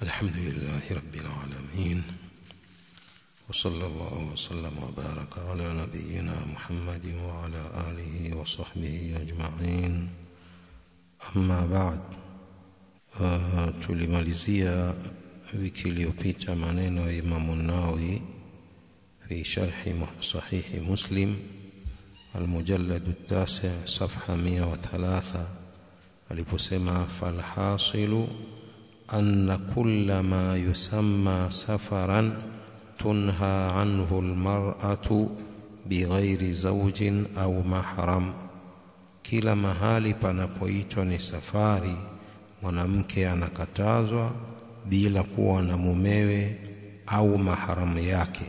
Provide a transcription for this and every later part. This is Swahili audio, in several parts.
الحمد لله رب العالمين وصلى الله وسلم وبارك على نبينا محمد وعلى آله وصحبه أجمعين أما بعد uh, tulimalizia wiki iliyopita maneno ya Imamu Nawawi fi sharhi sahihi Muslim المجلد التاسع صفحة 103 aliposema falhasilu أن كل ما يسمى سفرا تنهى عنه المرأة بغير زوج أو محرم kila mahali panapoitwa ni safari mwanamke anakatazwa bila kuwa na mumewe au maharamu yake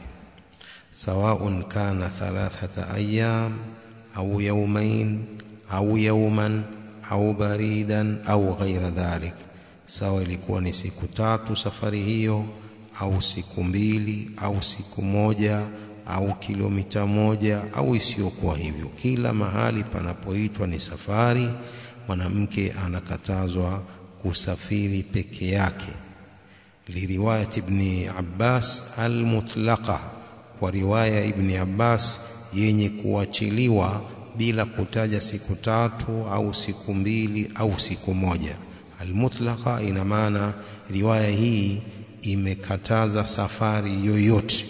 sawaun kana thalathata ayyam au yawmain au yawman au baridan au ghaira dhalik sawa ilikuwa ni siku tatu safari hiyo au siku mbili au siku moja au kilomita moja au isiyokuwa hivyo kila mahali panapoitwa ni safari mwanamke anakatazwa kusafiri peke yake liriwayat ibn Abbas almutlaqa kwa riwaya ibn Abbas yenye kuachiliwa bila kutaja siku tatu au siku mbili au siku moja almutlaqa ina maana riwaya hii imekataza safari yoyote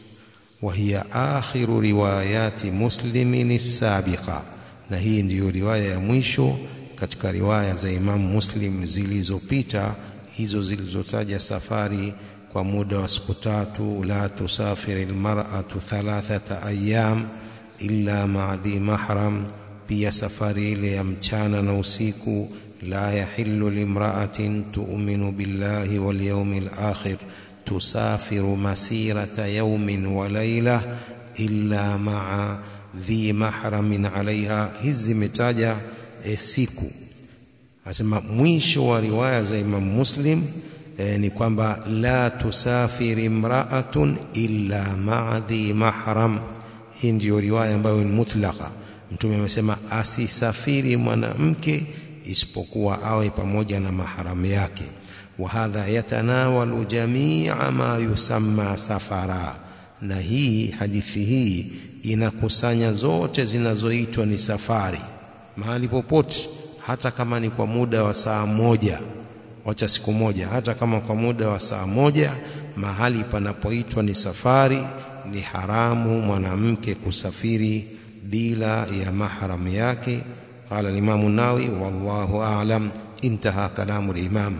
وهي آخر روايات مسلم السابقة na hii ndiyo riwaya ya mwisho katika riwaya za Imam Muslim zilizopita hizo zilizotaja safari kwa muda wa siku tatu la tusafiri almar'atu thalathata ayyam illa ma'a dhi mahram pia safari ile ya mchana na usiku la yahillu limra'atin tu'minu billahi wal yawmil akhir تسافر مسيرة يوم وليلة إلا مع ذي محرم عليها hizi metaja e, siku asema mwisho wa riwaya za Imam Muslim e, ni kwamba la tusafiri imra'atun illa ma'a dhi mahram hii ndiyo riwaya ambayo ni mutlaqa mtume amesema asisafiri mwanamke isipokuwa awe pamoja na mahram yake وهذا يتناول جميع ما يسمى سفرا na hii hadithi hii inakusanya zote zinazoitwa ni safari mahali popote hata kama ni kwa muda wa saa moja wacha siku moja hata kama kwa muda wa saa moja mahali panapoitwa ni safari ni haramu mwanamke kusafiri bila ya mahram yake qala al-imam an-nawawi wallahu a'lam intaha kalamu al-imam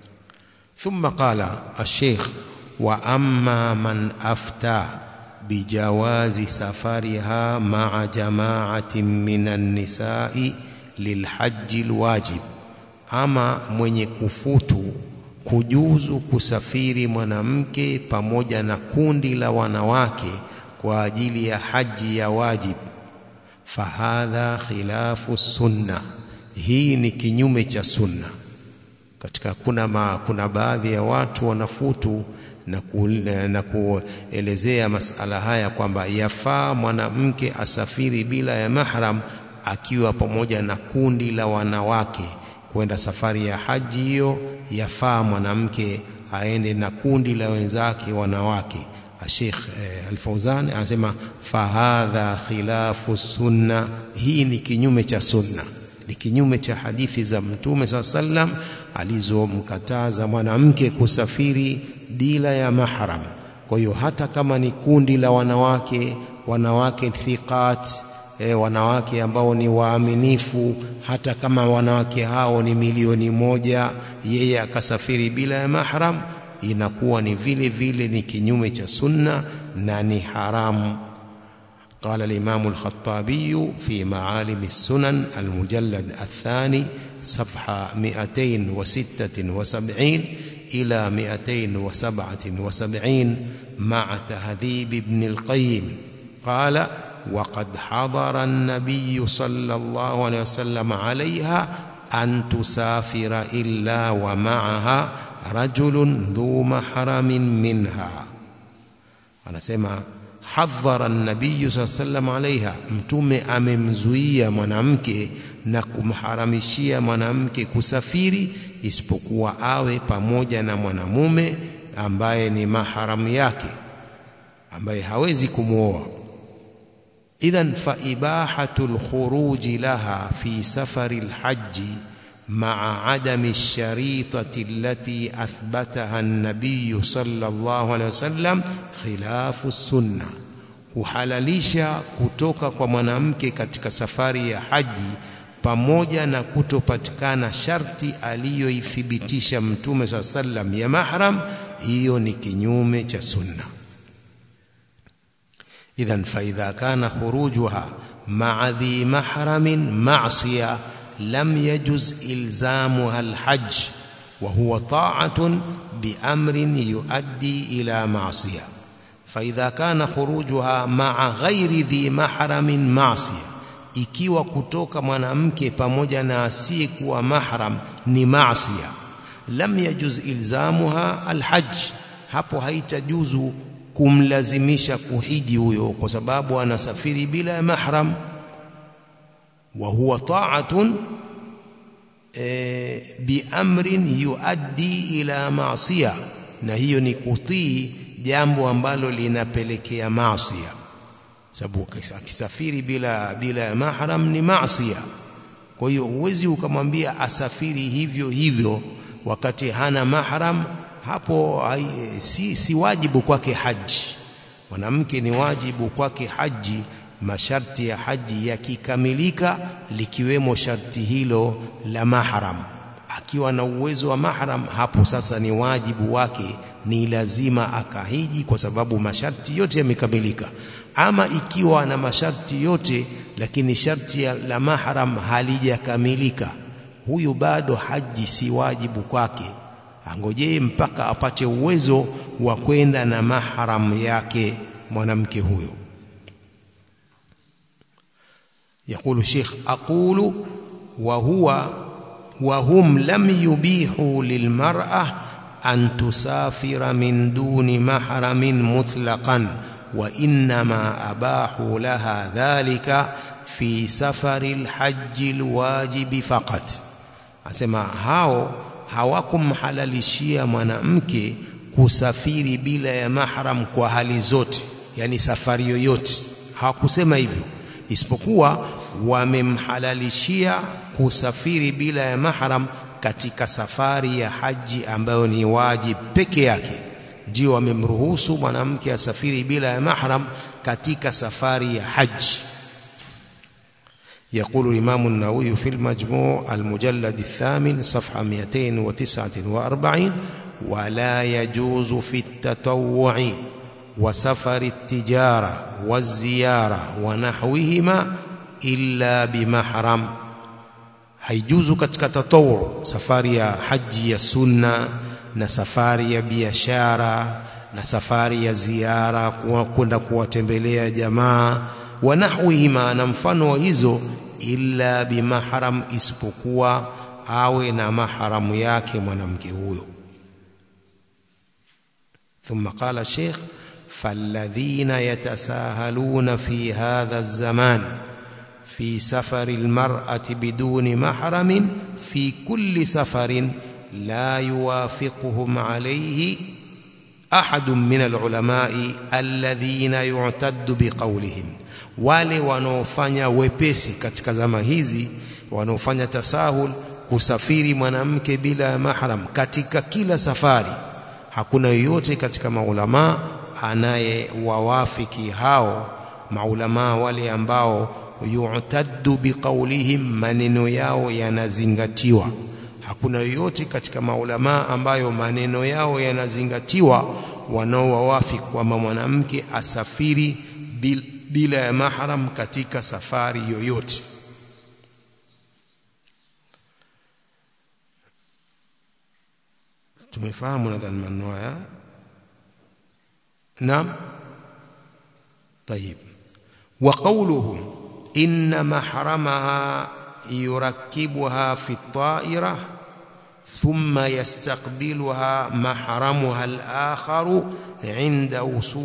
ثم قال الشيخ واما من افتى بجواز سفرها مع جماعه من النساء للحج الواجب ama mwenye kufutu kujuzu kusafiri mwanamke pamoja na kundi la wanawake kwa ajili ya haji ya wajib fahadha khilafu sunna hii ni kinyume cha sunna katika kuna ma, kuna baadhi ya watu wanafutu na, ku, na kuelezea masala haya kwamba yafaa mwanamke asafiri bila ya mahram akiwa pamoja na kundi la wanawake kwenda safari ya haji hiyo yafaa mwanamke aende na kundi la wenzake wanawake Sheikh eh, Al-Fauzan anasema fahadha khilafu sunna hii ni kinyume cha sunna ni kinyume cha hadithi za mtume saa sallam alizomkataza mwanamke kusafiri bila ya mahram kwa hiyo hata kama ni kundi la wanawake wanawake thiqat e, wanawake ambao ni waaminifu hata kama wanawake hao ni milioni moja yeye akasafiri bila ya mahram inakuwa ni vile vile ni kinyume cha sunna na ni haramu قال الإمام الخطابي في معالم السنن المجلد الثاني صفحة 276 إلى 277 مع تهذيب ابن القيم قال وقد حضر النبي صلى الله عليه وسلم عليها أن تسافر إلا ومعها رجل ذو محرم منها أنا سمع hadhara nabiyu saa sallam alaiha mtume amemzuia mwanamke na kumharamishia mwanamke kusafiri isipokuwa awe pamoja na mwanamume ambaye ni maharamu yake ambaye hawezi kumwoa idhan fa ibahatu lkhuruji laha fi safari lhaji مع عدم الشريطة التي أثبتها النبي صلى الله عليه وسلم خلاف السنة kuhalalisha kutoka kwa mwanamke katika safari ya haji pamoja na kutopatikana sharti aliyoithibitisha mtume saa sallam ya mahram hiyo ni kinyume cha sunna idhan faidha kana khurujuha maa dhi mahramin masiya لم يجز إلزامها الحج وهو طاعة بأمر يؤدي إلى معصية فإذا كان خروجها مع غير ذي محرم معصية ikiwa kutoka mwanamke pamoja na asiyekuwa mahram ni maasiya lam yajuz ilzamuha alhajj hapo haitajuzu kumlazimisha kuhiji huyo kwa sababu anasafiri bila ya mahram وهو طاعة بأمر يؤدي إلى معصية na hiyo ni kutii jambo ambalo linapelekea maasiya sababu akisafiri bila bila mahram ni maasiya kwa hiyo huwezi ukamwambia asafiri hivyo hivyo wakati hana mahram hapo si, si wajibu kwake haji mwanamke ni wajibu kwake haji masharti ya haji yakikamilika likiwemo sharti hilo la mahram akiwa na uwezo wa mahram hapo sasa ni wajibu wake ni lazima akahiji kwa sababu masharti yote yamekamilika ama ikiwa na masharti yote lakini sharti la mahram halijakamilika huyu bado haji si wajibu kwake angojee mpaka apate uwezo wa kwenda na mahram yake mwanamke huyo يقول الشيخ أقول وهو وهم لم يبيحوا للمرأة أن تسافر من دون محرم مطلقا وإنما أباحوا لها ذلك في سفر الحج الواجب فقط أسمع هاو hawakumhalalishia mwanamke kusafiri bila ya mahram kwa hali zote yani safari yoyote hawakusema hivyo isipokuwa wamemhalalishia kusafiri bila ya mahram katika safari ya haji ambayo ni wajib peke yake ndio wamemruhusu mwanamke asafiri bila ya mahram katika safari ya haji يقول الإمام النووي في المجموع المجلد الثامن صفحة 249 ولا يجوز في التطوع وسفر التجارة والزيارة ونحوهما إلا بمحرم haijuzu katika tatawu safari ya haji ya sunna na safari ya biashara na safari ya ziara kwenda kuwatembelea jamaa wa nahwihima na mfano wa hizo illa bimahram isipokuwa awe na mahramu yake mwanamke huyo ثم قال الشيخ فالذين يتساهلون في هذا الزمان في سفر المرأة بدون محرم في كل سفر لا يوافقهم عليه أحد من العلماء الذين يعتد بقولهم wale wanaofanya wepesi katika zama hizi wanaofanya tasahul kusafiri mwanamke bila ya mahram katika kila safari hakuna yoyote katika maulamaa anayewawafiki hao maulamaa wale ambao yu'taddu biqaulihim maneno yao yanazingatiwa hakuna yoyote katika maulamaa ambayo maneno yao yanazingatiwa wanaowawafiki kwamba mwanamke asafiri bil, bila ya mahram katika safari yoyote tumefahamu nadhani maneno haya naam طيب وقولهم إن محرمها يركبها في الطائرة ثم يستقبلها محرمها الآخر عند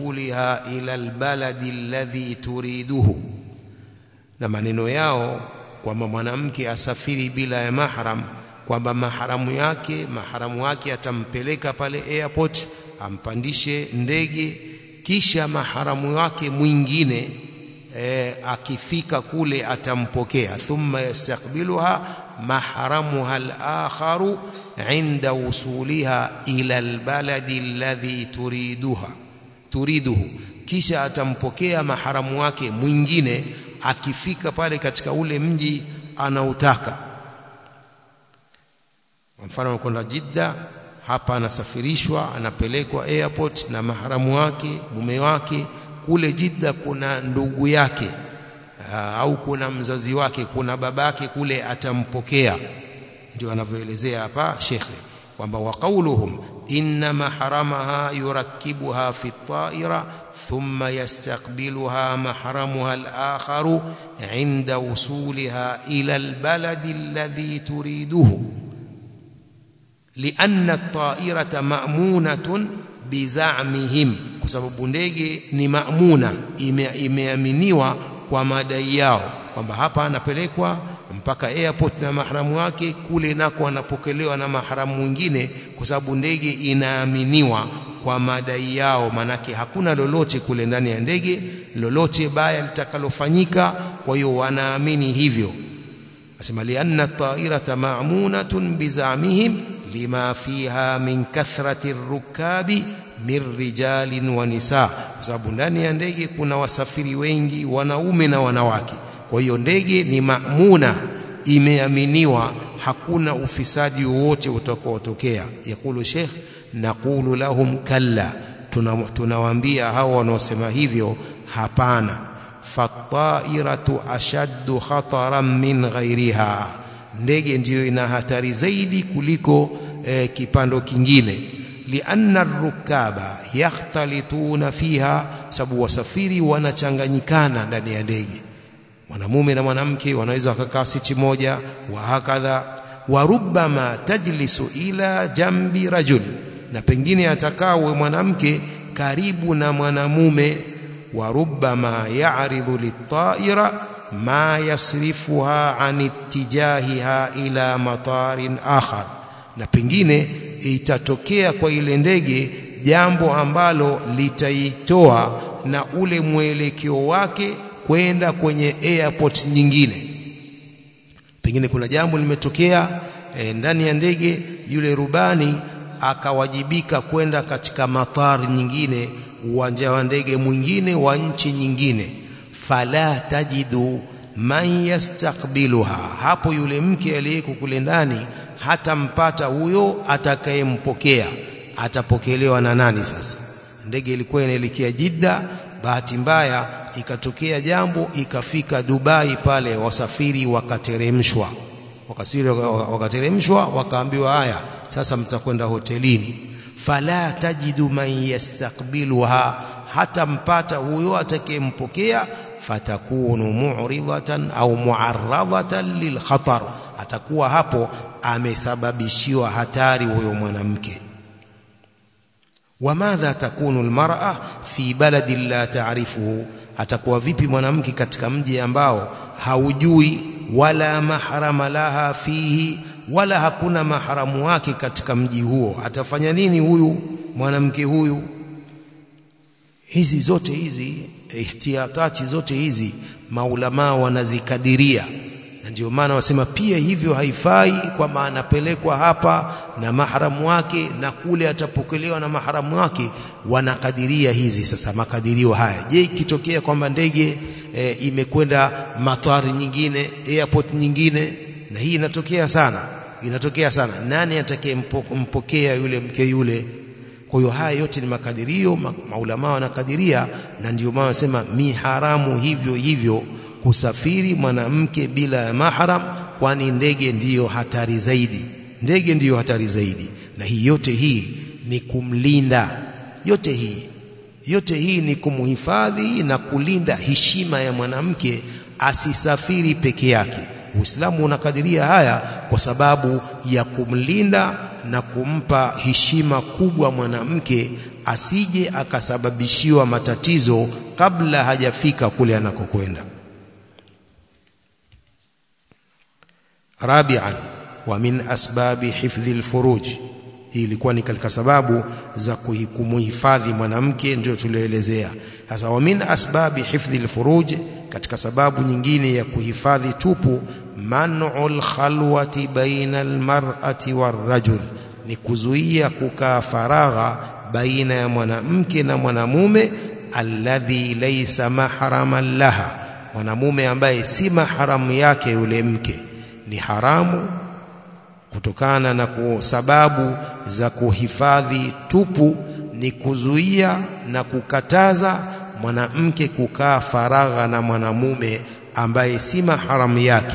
وصولها إلى البلد الذي تريده na maneno yao kwamba mwanamke asafiri bila ya mahram kwamba maharamu yake maharamu wake atampeleka pale airport ampandishe ndege kisha maharamu wake mwingine e, akifika kule atampokea thumma yastakbiluha mahramuha al-akharu inda wusuliha ila albaladi alladhi turiduha turiduhu kisha atampokea maharamu wake mwingine akifika pale katika ule mji anautaka mfano anakwenda Jidda hapa anasafirishwa anapelekwa airport na maharamu wake mume wake kule Jidda kuna ndugu yake aa, au kuna mzazi wake kuna babake kule atampokea ndio anavyoelezea hapa shekhe kwamba wa qauluhum inna mahramaha yurakkibuha fi at-ta'ira thumma yastaqbiluha mahramuha al-akharu 'inda wusuliha ila al-baladi alladhi turiduhu lianna at-ta'irata ma'munatun bizamihim kwa sababu ndege ni maamuna ime, imeaminiwa kwa madai yao kwamba hapa anapelekwa mpaka airport na mahramu wake kule nako anapokelewa na mahramu mwingine kwa sababu ndege inaaminiwa kwa madai yao manake hakuna lolote kule ndani ya ndege lolote baya litakalofanyika kwa hiyo wanaamini hivyo asema lianna at-ta'irata ma'munatun bizamihim lima fiha min kathrati rukabi min rijalin wa nisa kwa sababu ndani ya ndege kuna wasafiri wengi wanaume na wanawake kwa hiyo ndege ni maamuna imeaminiwa hakuna ufisadi wowote utakaotokea yakulu sheikh naqulu lahum kalla tunawaambia tuna hao wanaosema hivyo hapana fattairatu ashaddu khataran min ghairiha ndege ndiyo ina hatari zaidi kuliko eh, kipando kingine lianna rukaba yakhtalituna fiha sababu wasafiri wanachanganyikana ndani ya ndege mwanamume na mwanamke wanaweza wakakaa siti moja wa hakadha wa rubbama tajlisu ila jambi rajul na pengine atakawe mwanamke karibu na mwanamume wa rubbama ya'ridu lit-ta'ira ma yasrifuha an ittijahiha ila matarin akhar na pengine itatokea kwa ile ndege jambo ambalo litaitoa na ule mwelekeo wake kwenda kwenye airport nyingine pengine kuna jambo limetokea e, ndani ya ndege yule rubani akawajibika kwenda katika matari nyingine uwanja wa ndege mwingine wa nchi nyingine fala tajidu man yastakbiluha hapo yule mke aliyeko kule ndani hatampata huyo atakayempokea atapokelewa na nani sasa ndege ilikuwa inaelekea Jidda bahati mbaya ikatokea jambo ikafika Dubai pale wasafiri wakateremshwa wakasiri wakateremshwa wakaambiwa haya sasa mtakwenda hotelini fala tajidu man yastakbiluha hata mpata huyo atakayempokea fatakunu mu'ridatan au mu'arradatan lilkhatar atakuwa hapo amesababishiwa hatari huyo mwanamke wamadha takunu almar'a fi baladi la ta'rifuhu atakuwa vipi mwanamke katika mji ambao haujui wala mahrama laha fihi wala hakuna maharamu wake katika mji huo atafanya nini huyu mwanamke huyu hizi zote hizi ihtiyatati zote hizi maulama wanazikadiria na ndio maana wasema pia hivyo haifai kwamba anapelekwa hapa na maharamu wake na kule atapokelewa na maharamu wake wanakadiria hizi sasa makadirio haya je ikitokea kwamba ndege e, imekwenda matari nyingine airport nyingine na hii inatokea sana inatokea sana nani atakayempokea yule mke yule kwa hiyo haya yote ni makadirio ma, maulama wanakadiria na ndio maana wasema mi haramu hivyo hivyo kusafiri mwanamke bila ya mahram kwani ndege ndiyo hatari zaidi ndege ndiyo hatari zaidi na hii yote hii ni kumlinda yote hii yote hii ni kumhifadhi na kulinda heshima ya mwanamke asisafiri peke yake Uislamu unakadiria haya kwa sababu ya kumlinda na kumpa heshima kubwa mwanamke asije akasababishiwa matatizo kabla hajafika kule anakokwenda rabi'an wa min asbabi hifdhi alfuruj hii ilikuwa ni katika sababu za kumuhifadhi mwanamke ndio tulioelezea sasa wa min asbabi hifdhi alfuruj katika sababu nyingine ya kuhifadhi tupu man'ul khalwati baina almar'ati warrajul ni kuzuia kukaa faragha baina ya mwanamke na mwanamume alladhi laysa mahraman laha mwanamume ambaye si maharamu yake yule mke ni haramu kutokana na sababu za kuhifadhi tupu ni kuzuia na kukataza mwanamke kukaa faragha na mwanamume ambaye si maharamu yake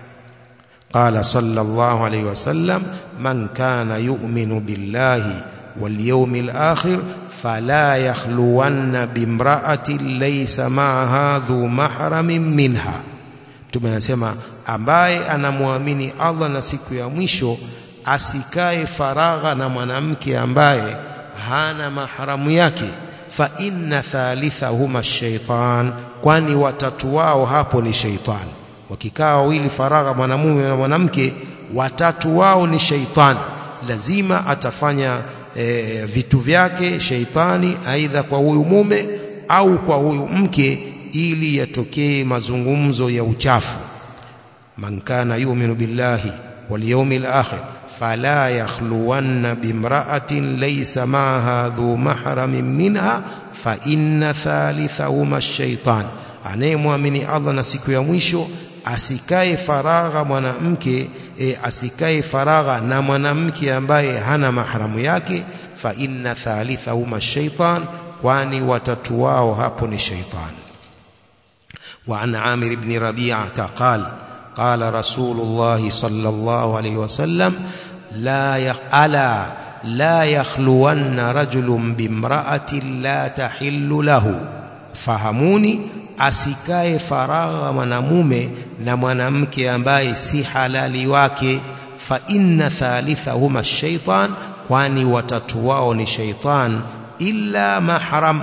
قال صلى الله عليه وسلم من كان يؤمن بالله واليوم الآخر فلا يخلون بامرأة ليس معها ذو محرم منها tumesema ambaye anamwamini Allah na siku ya mwisho asikae faragha na mwanamke ambaye hana maharamu yake fa inna thalithahuma shaitan kwani watatu wao hapo ni shaitani wakikaa wawili faragha mwanamume na mwanamke watatu wao ni shaitani lazima atafanya e, vitu vyake shaitani aidha kwa huyu mume au kwa huyu mke ili yatokee mazungumzo ya uchafu man kana yu'minu billahi wal yawmil akhir fala yakhluwanna bimra'atin laysa ma'aha dhu mahramin minha fa inna thalithahuma ash-shaytan anayemwamini Allah na siku ya mwisho asikae faragha mwanamke e, asikae faragha na mwanamke ambaye hana mahramu yake fa inna thalithahuma shaitan kwani watatu wao hapo ni shaitan وعن عامر بن ربيعة قال قال رسول الله صلى الله عليه وسلم لا يقألا لا يخلون رجل بامرأة لا تحل له فهموني asikae faragha mwanamume na mwanamke ambaye si halali wake fa inna thalithahuma shaitan kwani watatu wao ni shaitan illa mahram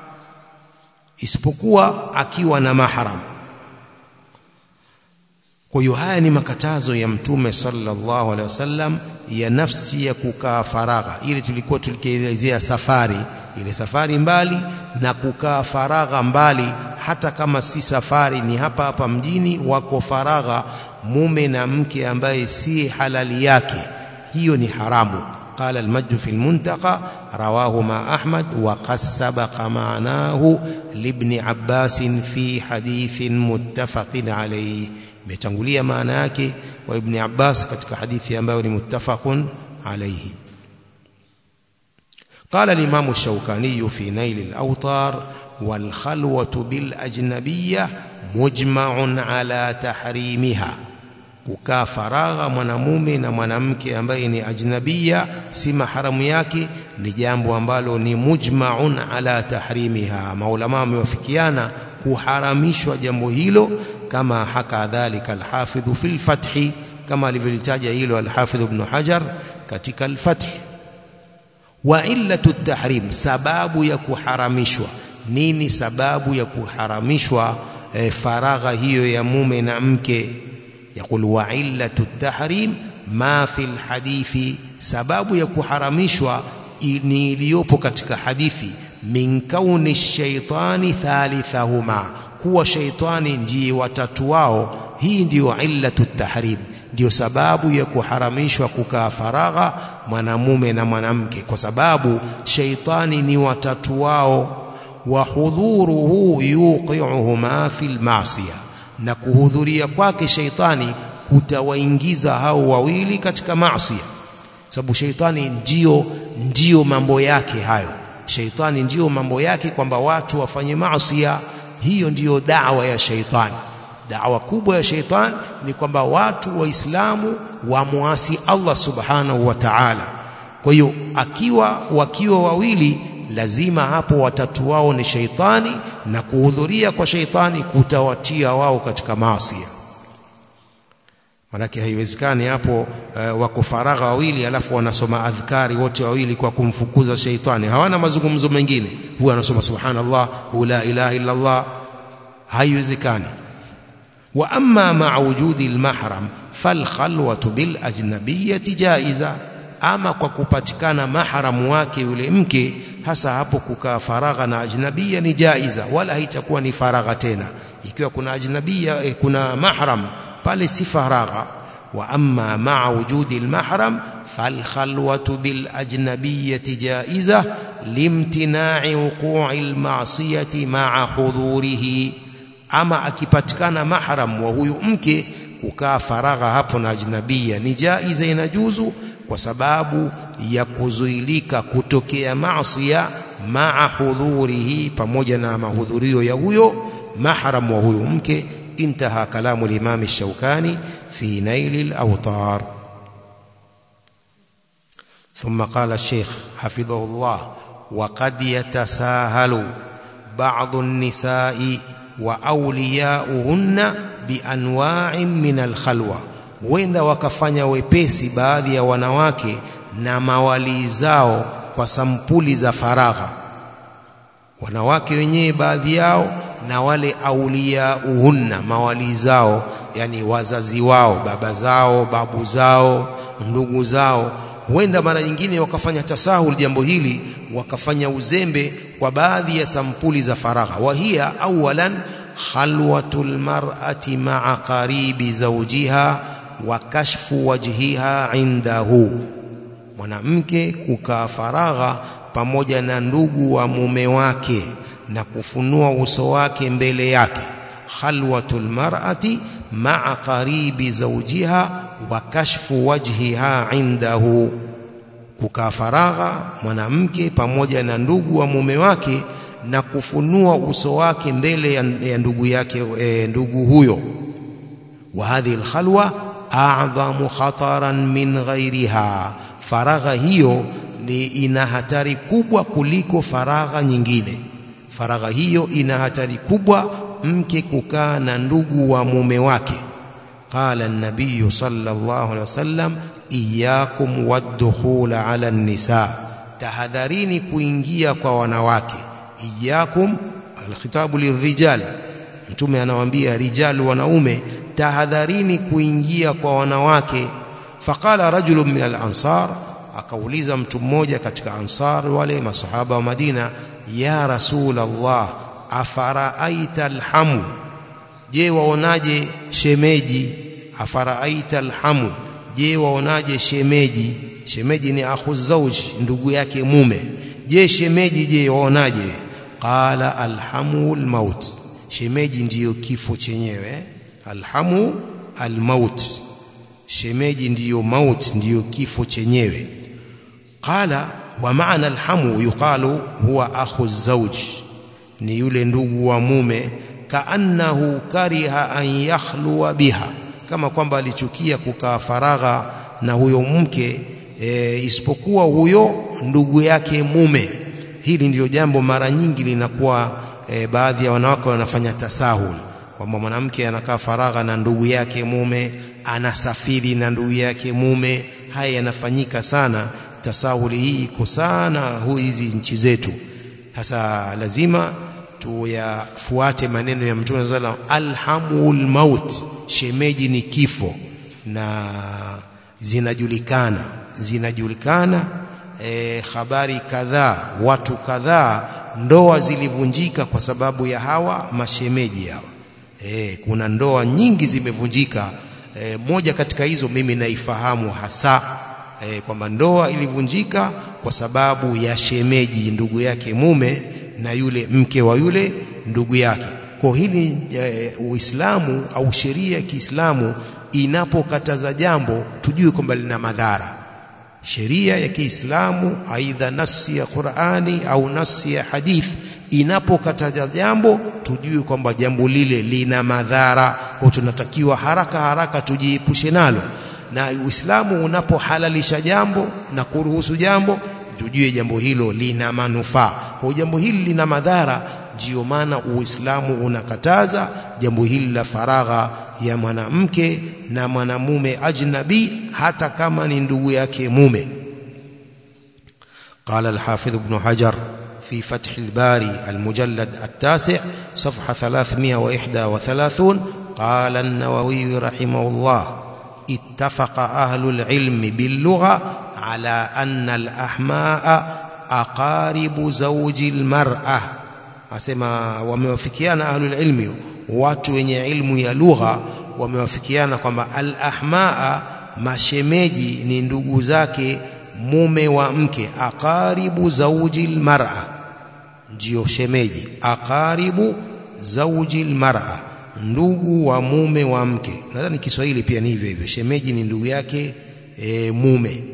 isipokuwa akiwa na mahram kwa hiyo haya ni makatazo ya mtume sallallahu alaihi wasallam ya nafsi ya kukaa faragha ile tulikuwa tulikielezea safari ile safari mbali na kukaa faragha mbali hata kama si safari ni hapa hapa mjini wako faragha mume na mke ambaye si halali yake hiyo ni haramu قال المجد في المنتقى رواه ما أحمد وقد سبق معناه لابن عباس في حديث متفق عليه متنقلية معناك وابن عباس كتك حديث ينبغي متفق عليه قال الإمام الشوكاني في نيل الأوطار والخلوة بالأجنبية مجمع على تحريمها kukaa faragha mwanamume na mwanamke ambaye ni ajnabia si maharamu yake ni jambo ambalo ni mujmaun ala tahrimiha maulama wamewafikiana kuharamishwa jambo hilo kama haka dhalika alhafidh fi alfath kama alivyolitaja hilo alhafidh ibn hajar katika alfath wa illatu tahrim sababu ya kuharamishwa nini sababu ya kuharamishwa e, faragha hiyo ya mume na mke يقول وعلة التحريم ما في الحديث sababu ya kuharamishwa ni iliyopo katika hadithi min kauni shaitani thalithahuma kuwa shaitani ndiye watatu wao hii ndiyo illatu tahrim ndiyo sababu ya kuharamishwa kukaa faragha mwanamume na mwanamke kwa sababu shaitani ni watatu wao wa hudhuruhu yuqi'uhuma fil ma'siyah na kuhudhuria kwake sheitani kutawaingiza hao wawili katika maasi sababu sheitani ndio ndio mambo yake hayo sheitani ndio mambo yake kwamba watu wafanye maasi hiyo ndiyo dawa ya sheitani dawa kubwa ya sheitani ni kwamba watu waislamu wamuasi Allah subhanahu wa ta'ala kwa hiyo akiwa wakiwa wawili lazima hapo watatu wao ni sheitani na kuhudhuria kwa sheitani kutawatia wao katika maasi manake haiwezekani hapo uh, wako faragha wawili alafu wanasoma adhkari wote wawili kwa kumfukuza sheitani hawana mazungumzo mengine huyu anasoma subhanallah hu la ilaha illa Allah haiwezekani wa amma ma'a wujudi almahram falkhalwatu bil ajnabiyati jaiza ama kwa kupatikana mahramu wake yule mke hasa hapo kukaa faragha na ajnabia ni jaiza wala haitakuwa ni faragha tena ikiwa kuna ajnabia eh, kuna mahram pale si faragha wa amma ma'a wujudi almahram falkhalwatu bil ajnabiyati jaiza limtina'i wuqu'i alma'siyati ma'a hudurihi ama akipatikana mahram wa huyu mke kukaa faragha hapo na ajnabia ni jaiza inajuzu kwa sababu ya kuzuilika kutokea maasiya maa hudhurihi pamoja na mahudhurio ya huyo mahram wa huyo mke intaha kalamu al-Imam Shaukani fi Nail al-Awtar ثم قال الشيخ حفظه الله وقد يتساهل بعض النساء وأولياؤهن بأنواع من الخلوة wenda wakafanya wepesi baadhi ya wanawake na mawali zao kwa sampuli za faragha wanawake wenyewe baadhi yao na wale aulia uhunna mawali zao yani wazazi wao baba zao babu zao ndugu zao huenda mara nyingine wakafanya tasahul jambo hili wakafanya uzembe kwa baadhi ya sampuli za faragha wahia awalan khalwatul mar'ati ma'a qaribi zawjiha wa kashfu wajhiha indahu mwanamke kukaa faragha pamoja na ndugu wa mume wake na kufunua uso wake mbele yake khalwatul mar'ati ma'a qaribi zawjiha wa kashfu wajhiha indahu kukaa faragha mwanamke pamoja na ndugu wa mume wake na kufunua uso wake mbele ya ndugu yake e, ndugu huyo wa hadhihi alkhalwa a'dhamu khataran min ghairiha faragha hiyo ni ina hatari kubwa kuliko faragha nyingine faragha hiyo ina hatari kubwa mke kukaa na ndugu wa mume wake qala an-nabiy sallallahu alaihi wasallam iyyakum wad-dukhul ala an-nisa tahadharini kuingia kwa wanawake iyyakum al-khitabu lirijal mtume anawaambia rijal wanaume tahadharini kuingia kwa wanawake faqala rajulun min al-ansar akauliza mtu mmoja katika ansar wale masahaba wa Madina ya rasul Allah afaraaita alhamu je waonaje shemeji afaraaita alhamu je waonaje shemeji shemeji ni akhu zauji ndugu yake mume je shemeji je waonaje qala alhamu almaut shemeji ndiyo kifo chenyewe alhamu almaut shemeji ndiyo maut ndiyo kifo chenyewe qala wa maana alhamu yuqalu huwa akhu zawj ni yule ndugu wa mume kaannahu kariha an yakhluwa biha kama kwamba alichukia kukaa faragha na huyo mke e, isipokuwa huyo ndugu yake mume hili ndiyo jambo mara nyingi linakuwa e, baadhi ya wanawake wanafanya tasahul kwamba mwanamke anakaa faragha na ndugu yake mume anasafiri na ndugu yake mume haya yanafanyika sana tasahuli hii iko sana hizi nchi zetu sasa lazima tuyafuate maneno ya mtume sallallahu alhamul maut shemeji ni kifo na zinajulikana zinajulikana e, habari kadhaa watu kadhaa ndoa zilivunjika kwa sababu ya hawa mashemeji hawa e, kuna ndoa nyingi zimevunjika e, moja katika hizo mimi naifahamu hasa e, kwamba ndoa ilivunjika kwa sababu ya shemeji ndugu yake mume na yule mke wa yule ndugu yake kwa hili e, Uislamu au sheria ya Kiislamu inapokataza jambo tujue kwamba lina madhara sheria ya Kiislamu aidha nasi ya Qur'ani au nasi ya hadith inapokataza jambo tujue kwamba jambo lile lina madhara kwa tunatakiwa haraka haraka tujiepushe nalo na Uislamu unapohalalisha jambo na kuruhusu jambo tujue jambo hilo lina manufaa kwa jambo hili lina madhara ndiyo maana Uislamu unakataza jambo hili la faragha ya mwanamke na mwanamume ajnabi hata kama ni ndugu yake mume قال الحافظ ابن حجر في فتح الباري المجلد التاسع صفحة 331 قال النووي رحمه الله ittafaqa ahlul ilmi billugha ala anna al-ahmaa aqaribu zawji al-mar'a asema wamewafikiana ahlul ilmi watu wenye ilmu ya lugha wamewafikiana kwamba al-ahmaa mashemeji ni ndugu zake mume wa mke aqaribu zawji al-mar'a ndio shemeji aqaribu zawji al-mar'a ndugu wa mume wa mke nadhani Kiswahili pia ni hivyo hivyo shemeji ni ndugu yake e, mume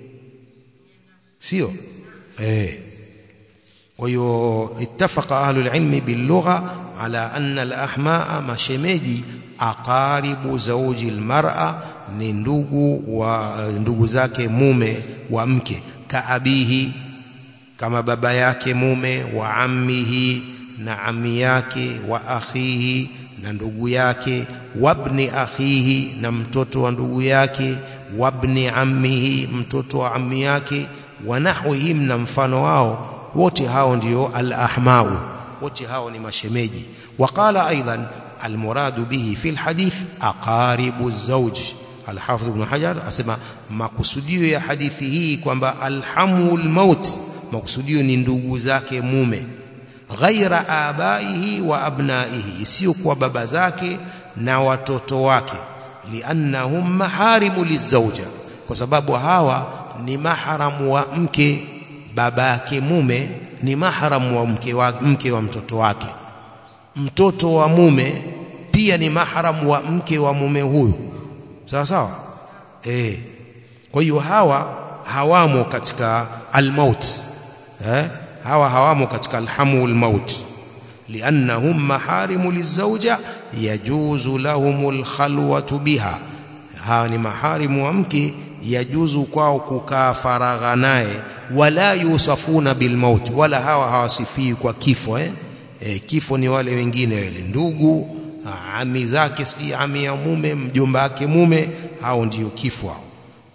sio eh kwa hiyo ittafaqa ahlul ilmi billugha ala anna al-ahmaa mashemeji aqaribu zawji al-mar'a ni ndugu wa ndugu zake mume wa mke kaabihi kama baba yake mume wa ammihi na ami yake wa akhihi na ndugu yake wabni akhihi na mtoto wa ndugu yake wabni ammihi mtoto wa ammi yake wa nahwihim na mfano wao wote hao ndio al-ahmau wote hao ni mashemeji waqala aidan almuradu bihi fi alhadith aqaribu zawj alhafidh ibn hajar asema makusudio ya hadithi hii kwamba alhamul maut makusudio ni ndugu zake mume ghaira abaihi wa abnaihi isiyo kwa baba zake na watoto wake liannahum maharimu lizauja kwa sababu hawa ni maharamu wa mke baba yake mume ni maharamu wa mke wa, mke wa mtoto wake mtoto wa mume pia ni maharamu wa mke wa mume huyu sawa sawa eh kwa hiyo hawa hawamo katika almaut eh hawa hawamo katika alhamul maut liannahum maharimu lizauja yajuzu lahumul khalwatu biha hawa ni maharimu wa mke yajuzu kwao kukaa faragha naye wala yusafuna bilmaut wala hawa hawasifii kwa kifo eh? E, kifo ni wale wengine wale ndugu ami zake si ami ya mume mjomba wake mume hao ndio kifo hao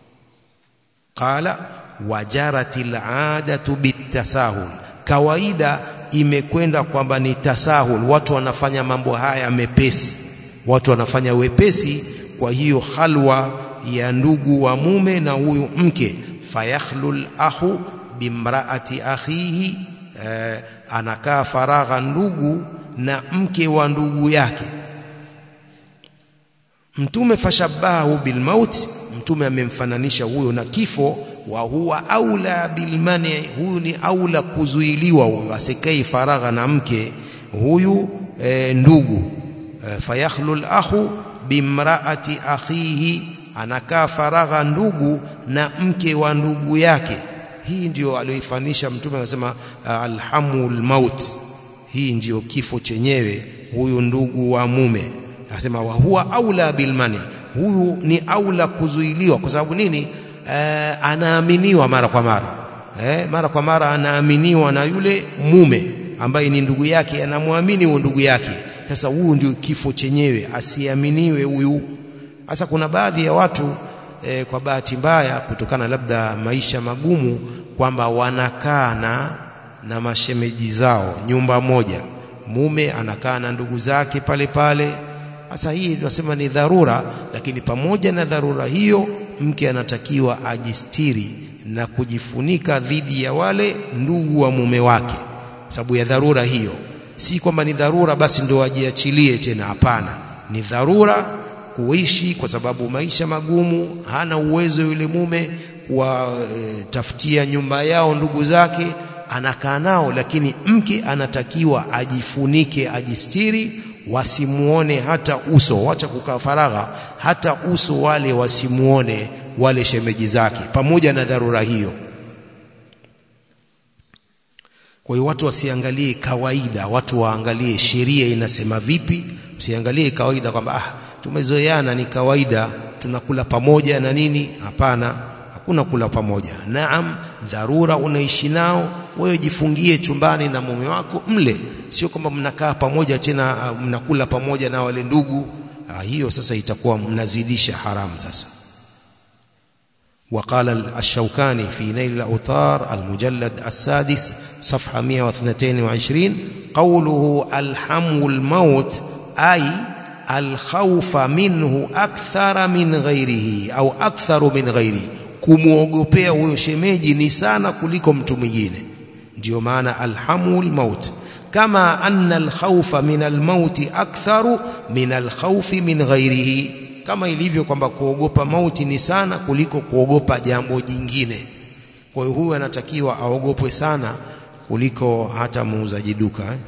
qala wajaratil adatu bitasahul kawaida imekwenda kwamba ni tasahul watu wanafanya mambo haya mepesi watu wanafanya wepesi kwa hiyo halwa ya ndugu wa mume na huyu mke fayakhlul ahu bimraati akhihi eh, anakaa faragha ndugu na mke wa ndugu yake mtume fashabahu bilmaut mtume amemfananisha huyo na kifo wa huwa aula bilmani huyu ni aula kuzuiliwa huyo asikai faragha na mke huyu e, ndugu e, fayakhlul ahu bimraati akhihi anakaa faragha ndugu na mke wa ndugu yake hii ndio aliyoifanisha mtume anasema alhamul maut hii ndio kifo chenyewe huyu ndugu wa mume anasema wa huwa aula bilmani huyu ni aula kuzuiliwa kwa sababu nini e, anaaminiwa mara kwa mara e, mara kwa mara anaaminiwa na yule mume ambaye ni ndugu yake anamwamini huyo ndugu yake sasa huyu ndio kifo chenyewe asiaminiwe huyu sasa kuna baadhi ya watu e, kwa bahati mbaya kutokana labda maisha magumu kwamba wanakaa na na mashemeji zao nyumba moja mume anakaa na ndugu zake pale pale sasa hii tunasema ni dharura lakini pamoja na dharura hiyo mke anatakiwa ajistiri na kujifunika dhidi ya wale ndugu wa mume wake sababu ya dharura hiyo si kwamba ni dharura basi ndio ajiachilie tena hapana ni dharura kuishi kwa sababu maisha magumu hana uwezo yule mume kuwatafutia e, nyumba yao ndugu zake anakaa nao lakini mke anatakiwa ajifunike ajistiri wasimuone hata uso wacha kukaa faragha hata uso wale wasimuone wale shemeji zake pamoja na dharura hiyo kwa hiyo watu wasiangalie kawaida watu waangalie sheria inasema vipi usiangalie kawaida kwamba ah tumezoeana ni kawaida tunakula pamoja na nini hapana hakuna kula pamoja naam dharura unaishi nao wewe jifungie chumbani na mume wako mle sio kwamba mnakaa pamoja tena mnakula pamoja na wale ndugu ah, hiyo sasa itakuwa mnazidisha haramu sasa وقال الشوكاني في نيل الأوطار المجلد السادس صفحة 122 قوله الحم الموت أي alkhawfa minhu akthara min ghairihi au aktharu min ghairihi kumwogopea huyo shemeji ni sana kuliko mtu mwingine ndio maana alhamul maut kama anna alkhawfa min almauti aktharu min alkhawfi min ghairihi kama ilivyo kwamba kuogopa mauti ni sana kuliko kuogopa jambo jingine kwa hiyo huyu anatakiwa aogopwe sana kuliko hata muuzaji duka eh?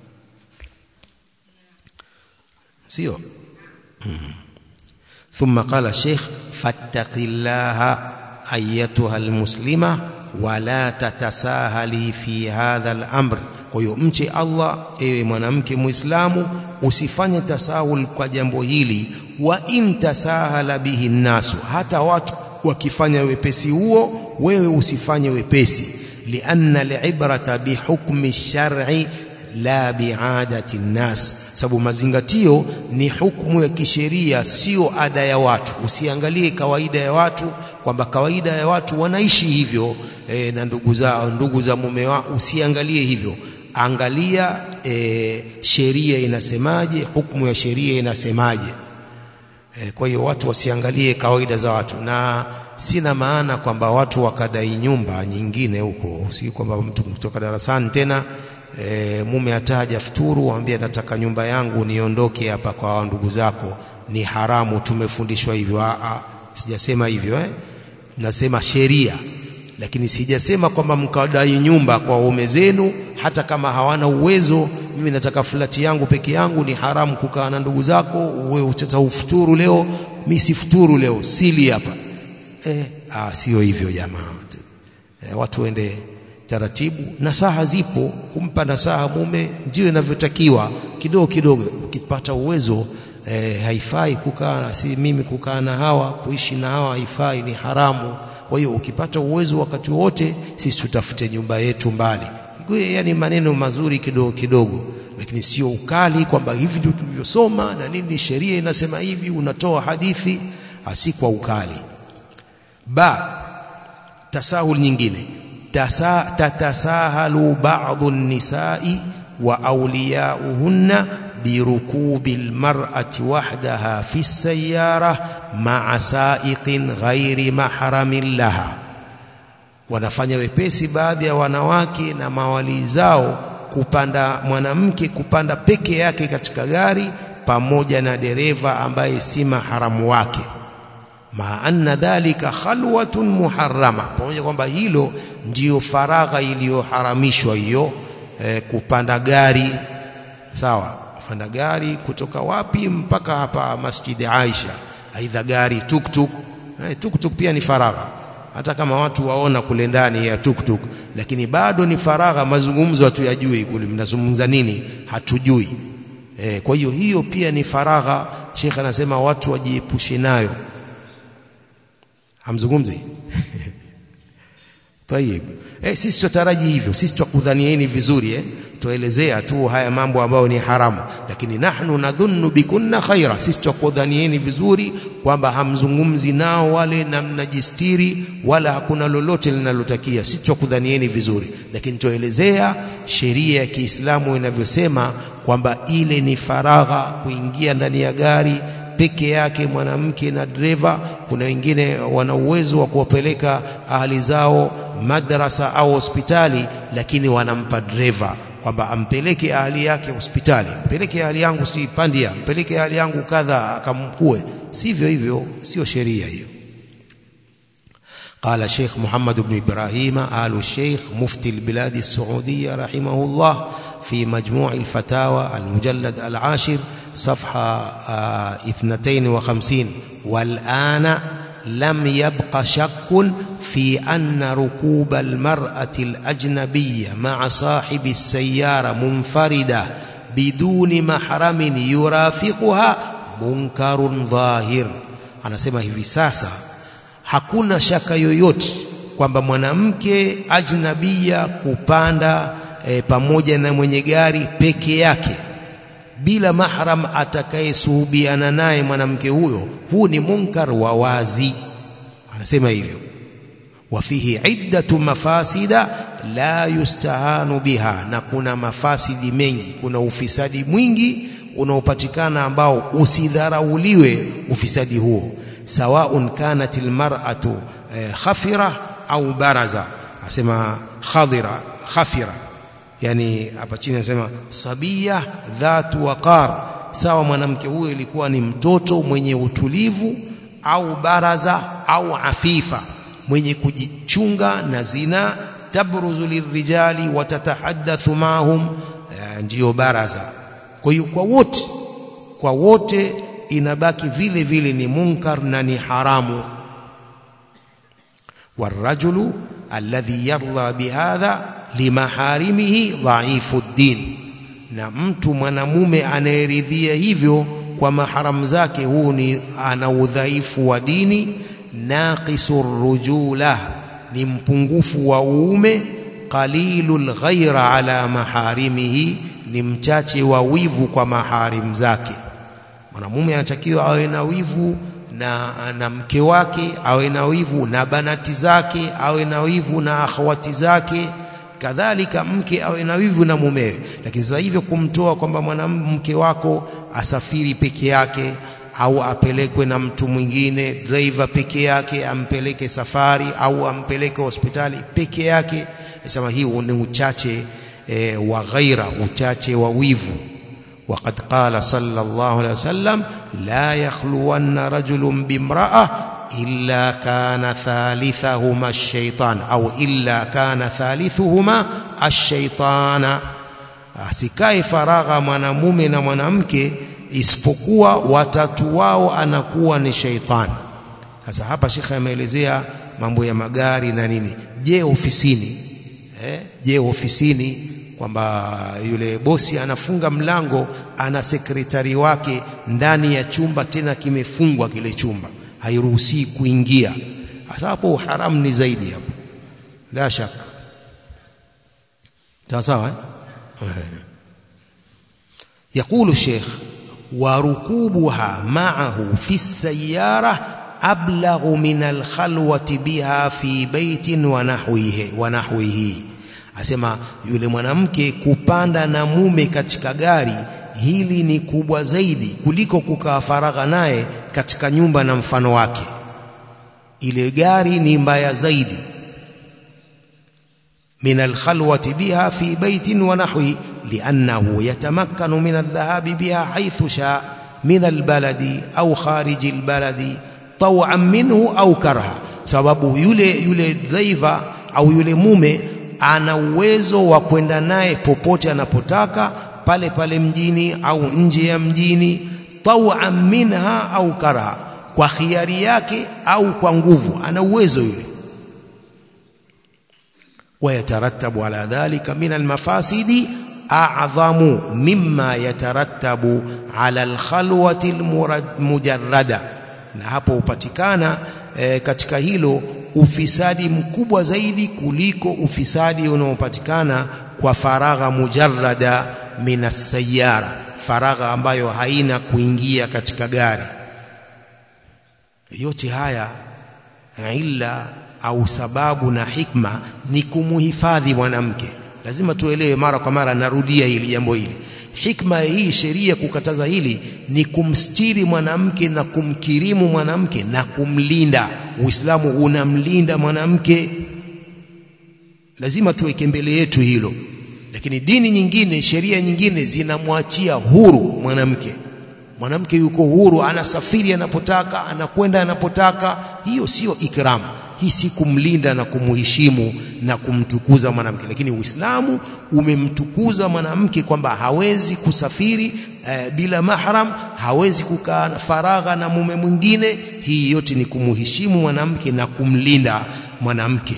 sio hmm. ثم قال الشيخ فاتق الله ايتها المسلمه ولا تتساهلي في هذا الامر kwa hiyo mche Allah ewe mwanamke muislamu usifanye tasahul kwa jambo hili wa in tasahala bihi nasu hata watu wakifanya wepesi huo wewe usifanye wepesi lianna alibrata bihukmi shar'i la biadati nnas sababu mazingatio ni hukumu ya kisheria sio ada ya watu usiangalie kawaida ya watu kwamba kawaida ya watu wanaishi hivyo e, na ndugu zao ndugu za mume wao usiangalie hivyo angalia e, sheria inasemaje hukumu ya sheria inasemaje e, kwa hiyo watu wasiangalie kawaida za watu na sina maana kwamba watu wakadai nyumba nyingine huko si kwamba mtu kutoka darasani tena e, mume ataja futuru waambie nataka nyumba yangu niondoke hapa kwa ndugu zako ni haramu tumefundishwa hivyo a sijasema hivyo eh nasema sheria lakini sijasema kwamba mkadai nyumba kwa waume zenu hata kama hawana uwezo mimi nataka flati yangu peke yangu ni haramu kukaa na ndugu zako wewe utata ufuturu leo mimi sifuturu leo sili hapa eh ah sio hivyo jamaa eh, watu wende taratibu nasaha zipo kumpa nasaha mume ndio inavyotakiwa kidogo kidogo ukipata uwezo eh, haifai kukaa si mimi kukaa na hawa kuishi na hawa haifai ni haramu kwa hiyo ukipata uwezo wakati wote sisi tutafute nyumba yetu mbali yani maneno mazuri kidogo kidogo lakini sio ukali kwamba hivi ndio tulivyosoma na nini sheria inasema hivi unatoa hadithi asi kwa ukali ba tasahul nyingine Tasa, tatasahalu ba'dhu an-nisa'i wa awliya'uhunna birukubi al-mar'ati wahdaha fi as-sayyara ma'a sa'iqin ghairi mahramin laha wanafanya wepesi baadhi ya wanawake na mawali zao kupanda mwanamke kupanda peke yake katika gari pamoja na dereva ambaye si maharamu wake ma anna dhalika khalwatun muharrama pamoja kwamba hilo ndiyo faragha iliyoharamishwa hiyo e, kupanda gari sawa kupanda gari kutoka wapi mpaka hapa Masjid Aisha aidha gari tuktuk e, tuktuk pia ni faragha hata kama watu waona kule ndani ya tuktuk lakini bado ni faragha mazungumzo hatuyajui kule mnazungumza nini hatujui e, kwa hiyo hiyo pia ni faragha Sheikh anasema watu wajiepushe nayo hamzungumzi Tayib. Eh, sisi tutaraji hivyo, sisi tukudhanieni vizuri eh. Tuelezea tu haya mambo ambayo ni haramu, lakini nahnu nadhunnu bikunna khaira, sisi tukudhanieni vizuri kwamba hamzungumzi nao wale na mnajistiri wala hakuna lolote linalotakia. Sisi tukudhanieni vizuri, lakini tuelezea sheria ya Kiislamu inavyosema kwamba ile ni faragha kuingia ndani ya gari peke yake mwanamke na dereva. Kuna wengine wana uwezo wa kuwapeleka ahali zao madrasa au hospitali, lakini wanampa dereva kwamba ampeleke ahali yake hospitali, mpeleke ahali yangu si pandia, mpeleke ahali yangu kadha, akamkue. Sivyo hivyo, sio sheria hiyo. قال الشيخ محمد بن إبراهيم آل الشيخ مفتي البلاد السعودية رحمه الله في مجموع الفتاوى المجلد العاشر صفحة اثنتين وخمسين والآن لم يبق شك في أن ركوب المرأة الأجنبية مع صاحب السيارة منفردة بدون محرم يرافقها منكر ظاهر anasema hivi sasa hakuna shaka yoyote kwamba mwanamke ajnabia kupanda e, pamoja na mwenye gari peke yake bila mahram atakayesuhubiana naye mwanamke huyo, huu ni munkar wa wazi. Anasema hivyo, wa fihi iddatu mafasida la yustahanu biha, na kuna mafasidi mengi, kuna ufisadi mwingi unaopatikana ambao usidharauliwe ufisadi huo sawaun kanat almar'atu eh, khafira au baraza asema khadira khafira yani hapa chini anasema sabia dhatu waqar sawa mwanamke huyo ilikuwa ni mtoto mwenye utulivu au baraza au afifa mwenye kujichunga na zina tabruzu lirijali watatahaddathu mahum ndiyo baraza kwa hiyo kwa wote kwa wote inabaki vile vile ni munkar na ni haramu والرجل الذي يرضى بهذا limaharimihi dhaifu ddin na mtu mwanamume anayeridhia hivyo kwa maharamu zake huu ni ana udhaifu wa dini naqisu rujula ni mpungufu wa uume qalilul ghaira ala maharimihi ni mchache wa wivu kwa maharim zake mwanamume anatakiwa awe na wivu na, na mke wake awe na wivu na banati zake awe na wivu na akhawati zake kadhalika mke awe na wivu na mumewe lakini sasa hivyo kumtoa kwamba mwanamke wako asafiri peke yake au apelekwe na mtu mwingine driver peke yake ampeleke safari au ampeleke hospitali peke yake sema hii ni uchache e, wa ghaira uchache wa wivu وقد قال صلى الله عليه وسلم لا يخلون رجل بامرأة إلا كان ثالثهما الشيطان أو إلا كان ثالثهما الشيطان asikae faragha mwanamume na mwanamke isipokuwa watatu wao anakuwa ni sheitani sasa hapa shekhe ameelezea mambo ya magari na nini je ofisini eh? je ofisini kwamba yule bosi anafunga mlango ana sekretari wake ndani ya chumba tena kimefungwa kile chumba hairuhusi kuingia hasa hapo haramu ni zaidi hapo la shaka sawa sawa eh? يقول الشيخ وركوبها معه في السيارة أبلغ من الخلوة بها في بيت ونحوه ونحوه asema yule mwanamke kupanda na mume katika gari hili ni kubwa zaidi kuliko kukaa faragha naye katika nyumba na mfano wake ile gari ni mbaya zaidi min alkhalwati biha fi baitin wa nahwi liannahu yatamakkanu min aldhahabi biha haythu sha min albaladi au khariji albaladi taw'an minhu au karha sababu yule yule driver au yule mume ana uwezo wa kwenda naye popote anapotaka pale pale mjini au nje ya mjini taw'an minha au karha kwa khiari yake au kwa nguvu ana uwezo yule ويترتب على ذلك من المفاسد أعظم مما يترتب على الخلوة المجردة na hapo upatikana e, katika hilo ufisadi mkubwa zaidi kuliko ufisadi unaopatikana kwa faragha mujarrada minas sayara faragha ambayo haina kuingia katika gari yote haya illa au sababu na hikma ni kumuhifadhi mwanamke lazima tuelewe mara kwa mara narudia hili jambo hili hikma hii sheria kukataza hili ni kumstiri mwanamke na kumkirimu mwanamke na kumlinda uislamu unamlinda mwanamke lazima tuweke mbele yetu hilo lakini dini nyingine sheria nyingine zinamwachia huru mwanamke mwanamke yuko huru anasafiri anapotaka anakwenda anapotaka hiyo sio ikramu hii si kumlinda na kumuheshimu na kumtukuza mwanamke lakini Uislamu umemtukuza mwanamke kwamba hawezi kusafiri e, bila mahram hawezi kukaa faragha na mume mwingine hii yote ni kumuheshimu mwanamke na kumlinda mwanamke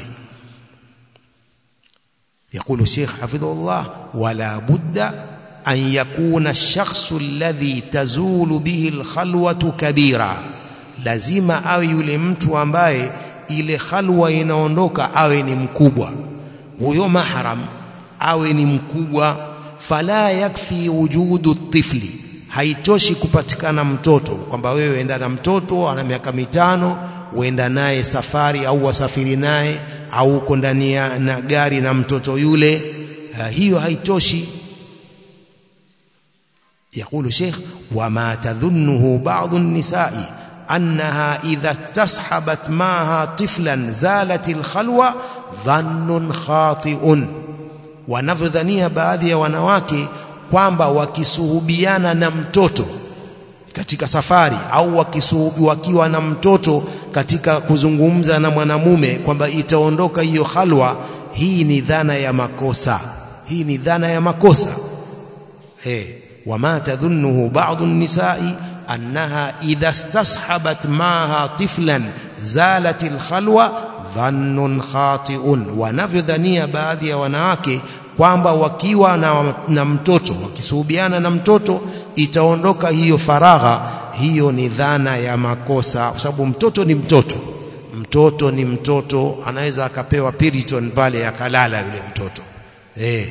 يقول الشيخ حفظه الله ولا بد أن يكون الشخص الذي تزول به الخلوة كبيرا لازم awe yule mtu ambaye ile khalwa inaondoka awe ni mkubwa huyo mahram awe ni mkubwa fala yakfi wujudu tifli haitoshi kupatikana mtoto kwamba wewe enda na mtoto ana miaka mitano uenda naye safari au wasafiri naye au uko ndani na gari na mtoto yule uh, hiyo haitoshi يقول شيخ وما تظنه بعض النساء أنها إذا استصحبت معها طفلا زالت الخلوة ظن خاطئ wanavyodhania baadhi ya wanawake kwamba wakisuhubiana na mtoto katika safari au wakisuhubi wakiwa na mtoto katika kuzungumza na mwanamume kwamba itaondoka hiyo halwa hii ni dhana ya makosa hii ni dhana ya makosa eh wama tadhunnuhu ba'dhu an-nisa'i annaha idha istashabat ma'aha tiflan zalat al-khalwa dhannun khati'un wanavyodhania baadhi ya wanawake kwamba wakiwa na, na mtoto wakisuhubiana na mtoto itaondoka hiyo faragha hiyo ni dhana ya makosa kwa sababu mtoto ni mtoto mtoto ni mtoto anaweza akapewa piriton pale akalala yule mtoto eh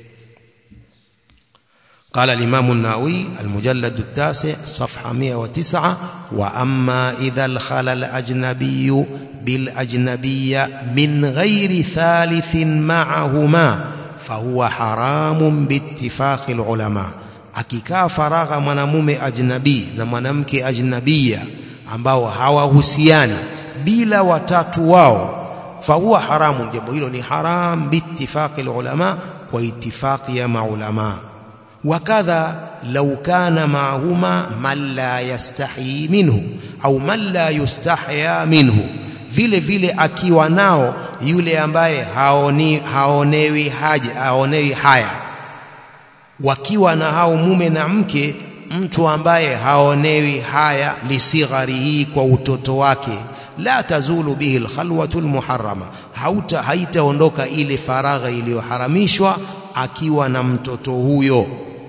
قال الإمام النووي المجلد التاسع صفحة 109 وأما إذا الخلى الأجنبي بالأجنبية من غير ثالث معهما فهو حرام باتفاق العلماء akikaa faragha mwanamume ajnabi na mwanamke ajnabia ambao hawahusiani bila watatu wao fahuwa haramu jambo hilo ni haram biittifaqi ulama kwa itifaqi ya maulama wakadha law kana maahuma man la yastahi minhu au man la yustahya minhu vile vile akiwa nao yule ambaye haoni haonewi haja haonewi haya wakiwa na hao mume na mke mtu ambaye haonewi haya lisigharihi kwa utoto wake la tazulu bihi alkhalwatu almuharrama hauta haitaondoka ile faragha iliyoharamishwa akiwa na mtoto huyo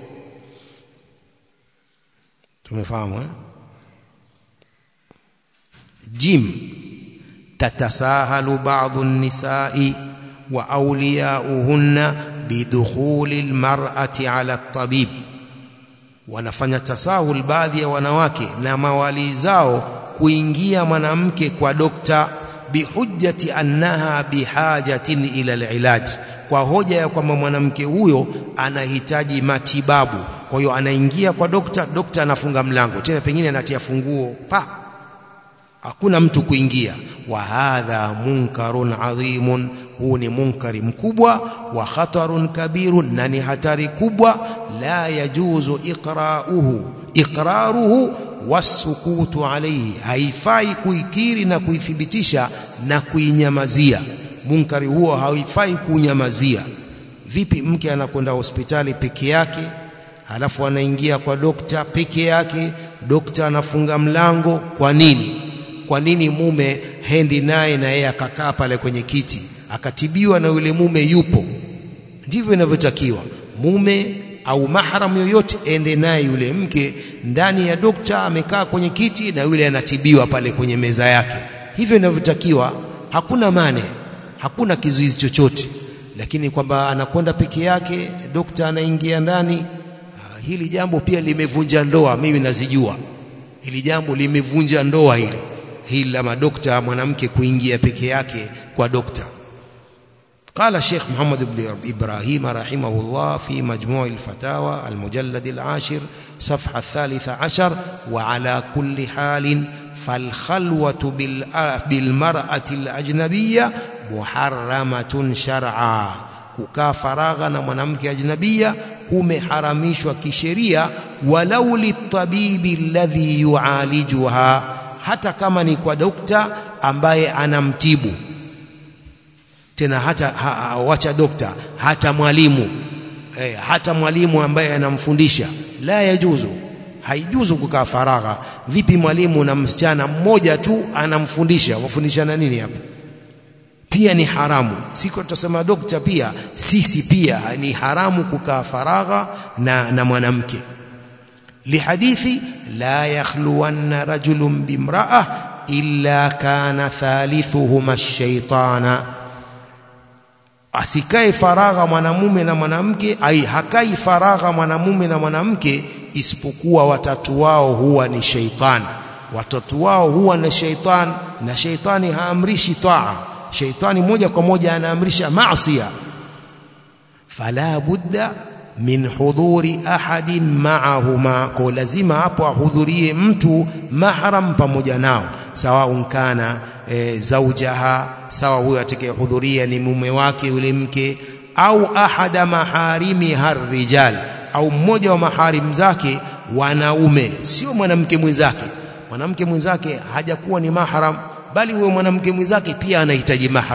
tumefahamu eh jim tatasahalu ba'dhu an-nisa'i wa awliya'uhunna bidukhuli almar'ati 'ala at-tabib wanafanya tasahul baadhi ya wanawake na mawali zao kuingia mwanamke kwa dokta bihujjati annaha bihajatin ila alilaj kwa hoja ya kwamba mwanamke huyo anahitaji matibabu kwa hiyo anaingia kwa dokta dokta anafunga mlango tena pengine anatia funguo pa hakuna mtu kuingia wa hadha munkarun adhimun huu ni munkari mkubwa wa khatarun kabirun na ni hatari kubwa la yajuzu iqra'uhu iqraruhu wasukutu alayhi haifai kuikiri na kuithibitisha na kuinyamazia munkari huo haifai kunyamazia vipi mke anakwenda hospitali peke yake halafu anaingia kwa dokta peke yake dokta anafunga mlango kwa nini kwa nini mume hendi naye na yeye akakaa pale kwenye kiti akatibiwa na yule mume yupo ndivyo inavyotakiwa mume au mahram yoyote ende naye yule mke ndani ya dokta amekaa kwenye kiti na yule anatibiwa pale kwenye meza yake hivyo inavyotakiwa hakuna mane hakuna kizuizi chochote lakini kwamba anakwenda peke yake dokta anaingia ndani hili jambo pia limevunja ndoa mimi nazijua hili jambo limevunja ndoa hili hili la madokta mwanamke kuingia peke yake kwa dokta قال الشيخ محمد بن إبراهيم رحمه الله في مجموع الفتاوى المجلد العاشر صفحة الثالثة عشر وعلى كل حال فالخلوة بالمرأة الأجنبية محرمة شرعا kukaa faragha na mwanamke ajnabia kumeharamishwa kisheria walau litabibi alladhi yualijuha hata kama ni kwa dokta ambaye anamtibu tena hata ha, wacha dokta hata mwalimu eh, hata mwalimu ambaye anamfundisha la yajuzu haijuzu kukaa faragha vipi mwalimu na msichana mmoja tu anamfundisha wafundishana nini hapa pia ni haramu siko tutasema dokta pia sisi pia ni haramu kukaa faragha na, na mwanamke lihadithi la yakhluwanna rajulun bimra'a illa kana thalithuhuma ash-shaytana asikae faragha mwanamume na mwanamke ai hakai faragha mwanamume na mwanamke isipokuwa watatu wao huwa ni sheitan watatu wao huwa na sheitan na sheitani haamrishi taa sheitani moja kwa moja anaamrisha maasiya fala budda min hudhuri ahadin ma'ahuma, kwa lazima hapo ahudhurie mtu mahram pamoja nao, sawa kana e, zaujaha, sawa huyo atakayehudhuria ni mume wake yule mke, au ahada maharimi harrijal, au mmoja wa maharim zake wanaume, sio mwanamke mwenzake. Mwanamke mwenzake hajakuwa ni mahram, bali huyo mwanamke mwenzake pia anahitaji mahram.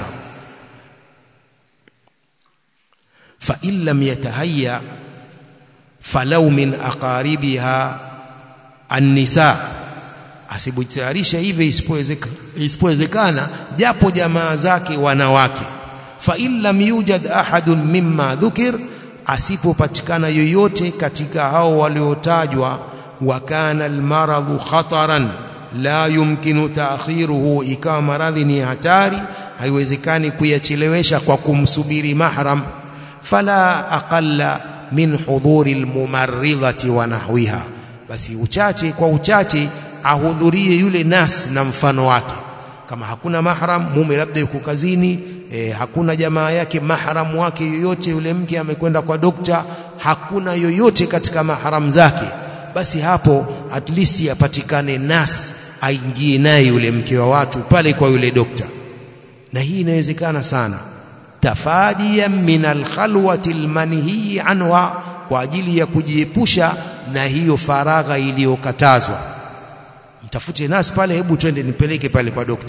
fa in lam yatahayya falau min aqaribiha annisa, asipojitayarisha hivyo isipowezekana, japo jamaa zake wanawake. fa in lam yujad ahadun mimma dhukir, asipopatikana yoyote katika hao waliotajwa, wa kana almaradhu khataran la yumkinu taakhiruhu, ikawa maradhi ni hatari, haiwezekani kuyachelewesha kwa kumsubiri mahram, fala aqalla min hudhuri almumarridhati wa nahwiha, basi uchache kwa uchache ahudhurie yule nas na mfano wake. Kama hakuna mahram, mume labda yuko kazini e, hakuna jamaa yake mahram wake yoyote, yule mke amekwenda kwa dokta, hakuna yoyote katika mahram zake, basi hapo at least apatikane nas aingie naye yule mke wa watu pale kwa yule dokta, na hii inawezekana sana tafadiyan min alkhalwati almanhiyi anha, kwa ajili ya kujiepusha na hiyo faragha iliyokatazwa. Mtafute nasi pale, hebu twende nipeleke pale kwa dokta.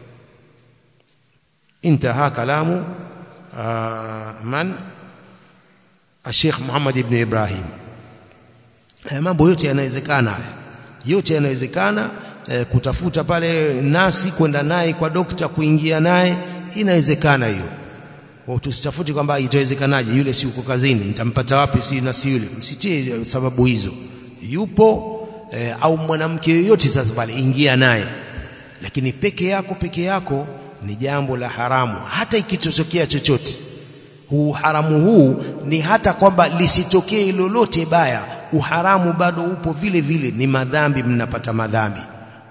Intaha kalamu uh, man Sheikh Muhammad ibn Ibrahim. Haya mambo yote yanawezekana, haya yote yanawezekana. Eh, kutafuta pale nasi kwenda naye kwa dokta, kuingia naye inawezekana hiyo tusitafuti kwamba itawezekanaje, yule si uko kazini, nitampata wapi? Si na si yule, msitie sababu hizo. Yupo e, au mwanamke yoyote sasa pale, ingia naye, lakini peke yako peke yako ni jambo la haramu, hata ikitokea chochote. Huu haramu huu ni hata kwamba lisitokee lolote baya, uharamu bado upo vile vile, ni madhambi, mnapata madhambi.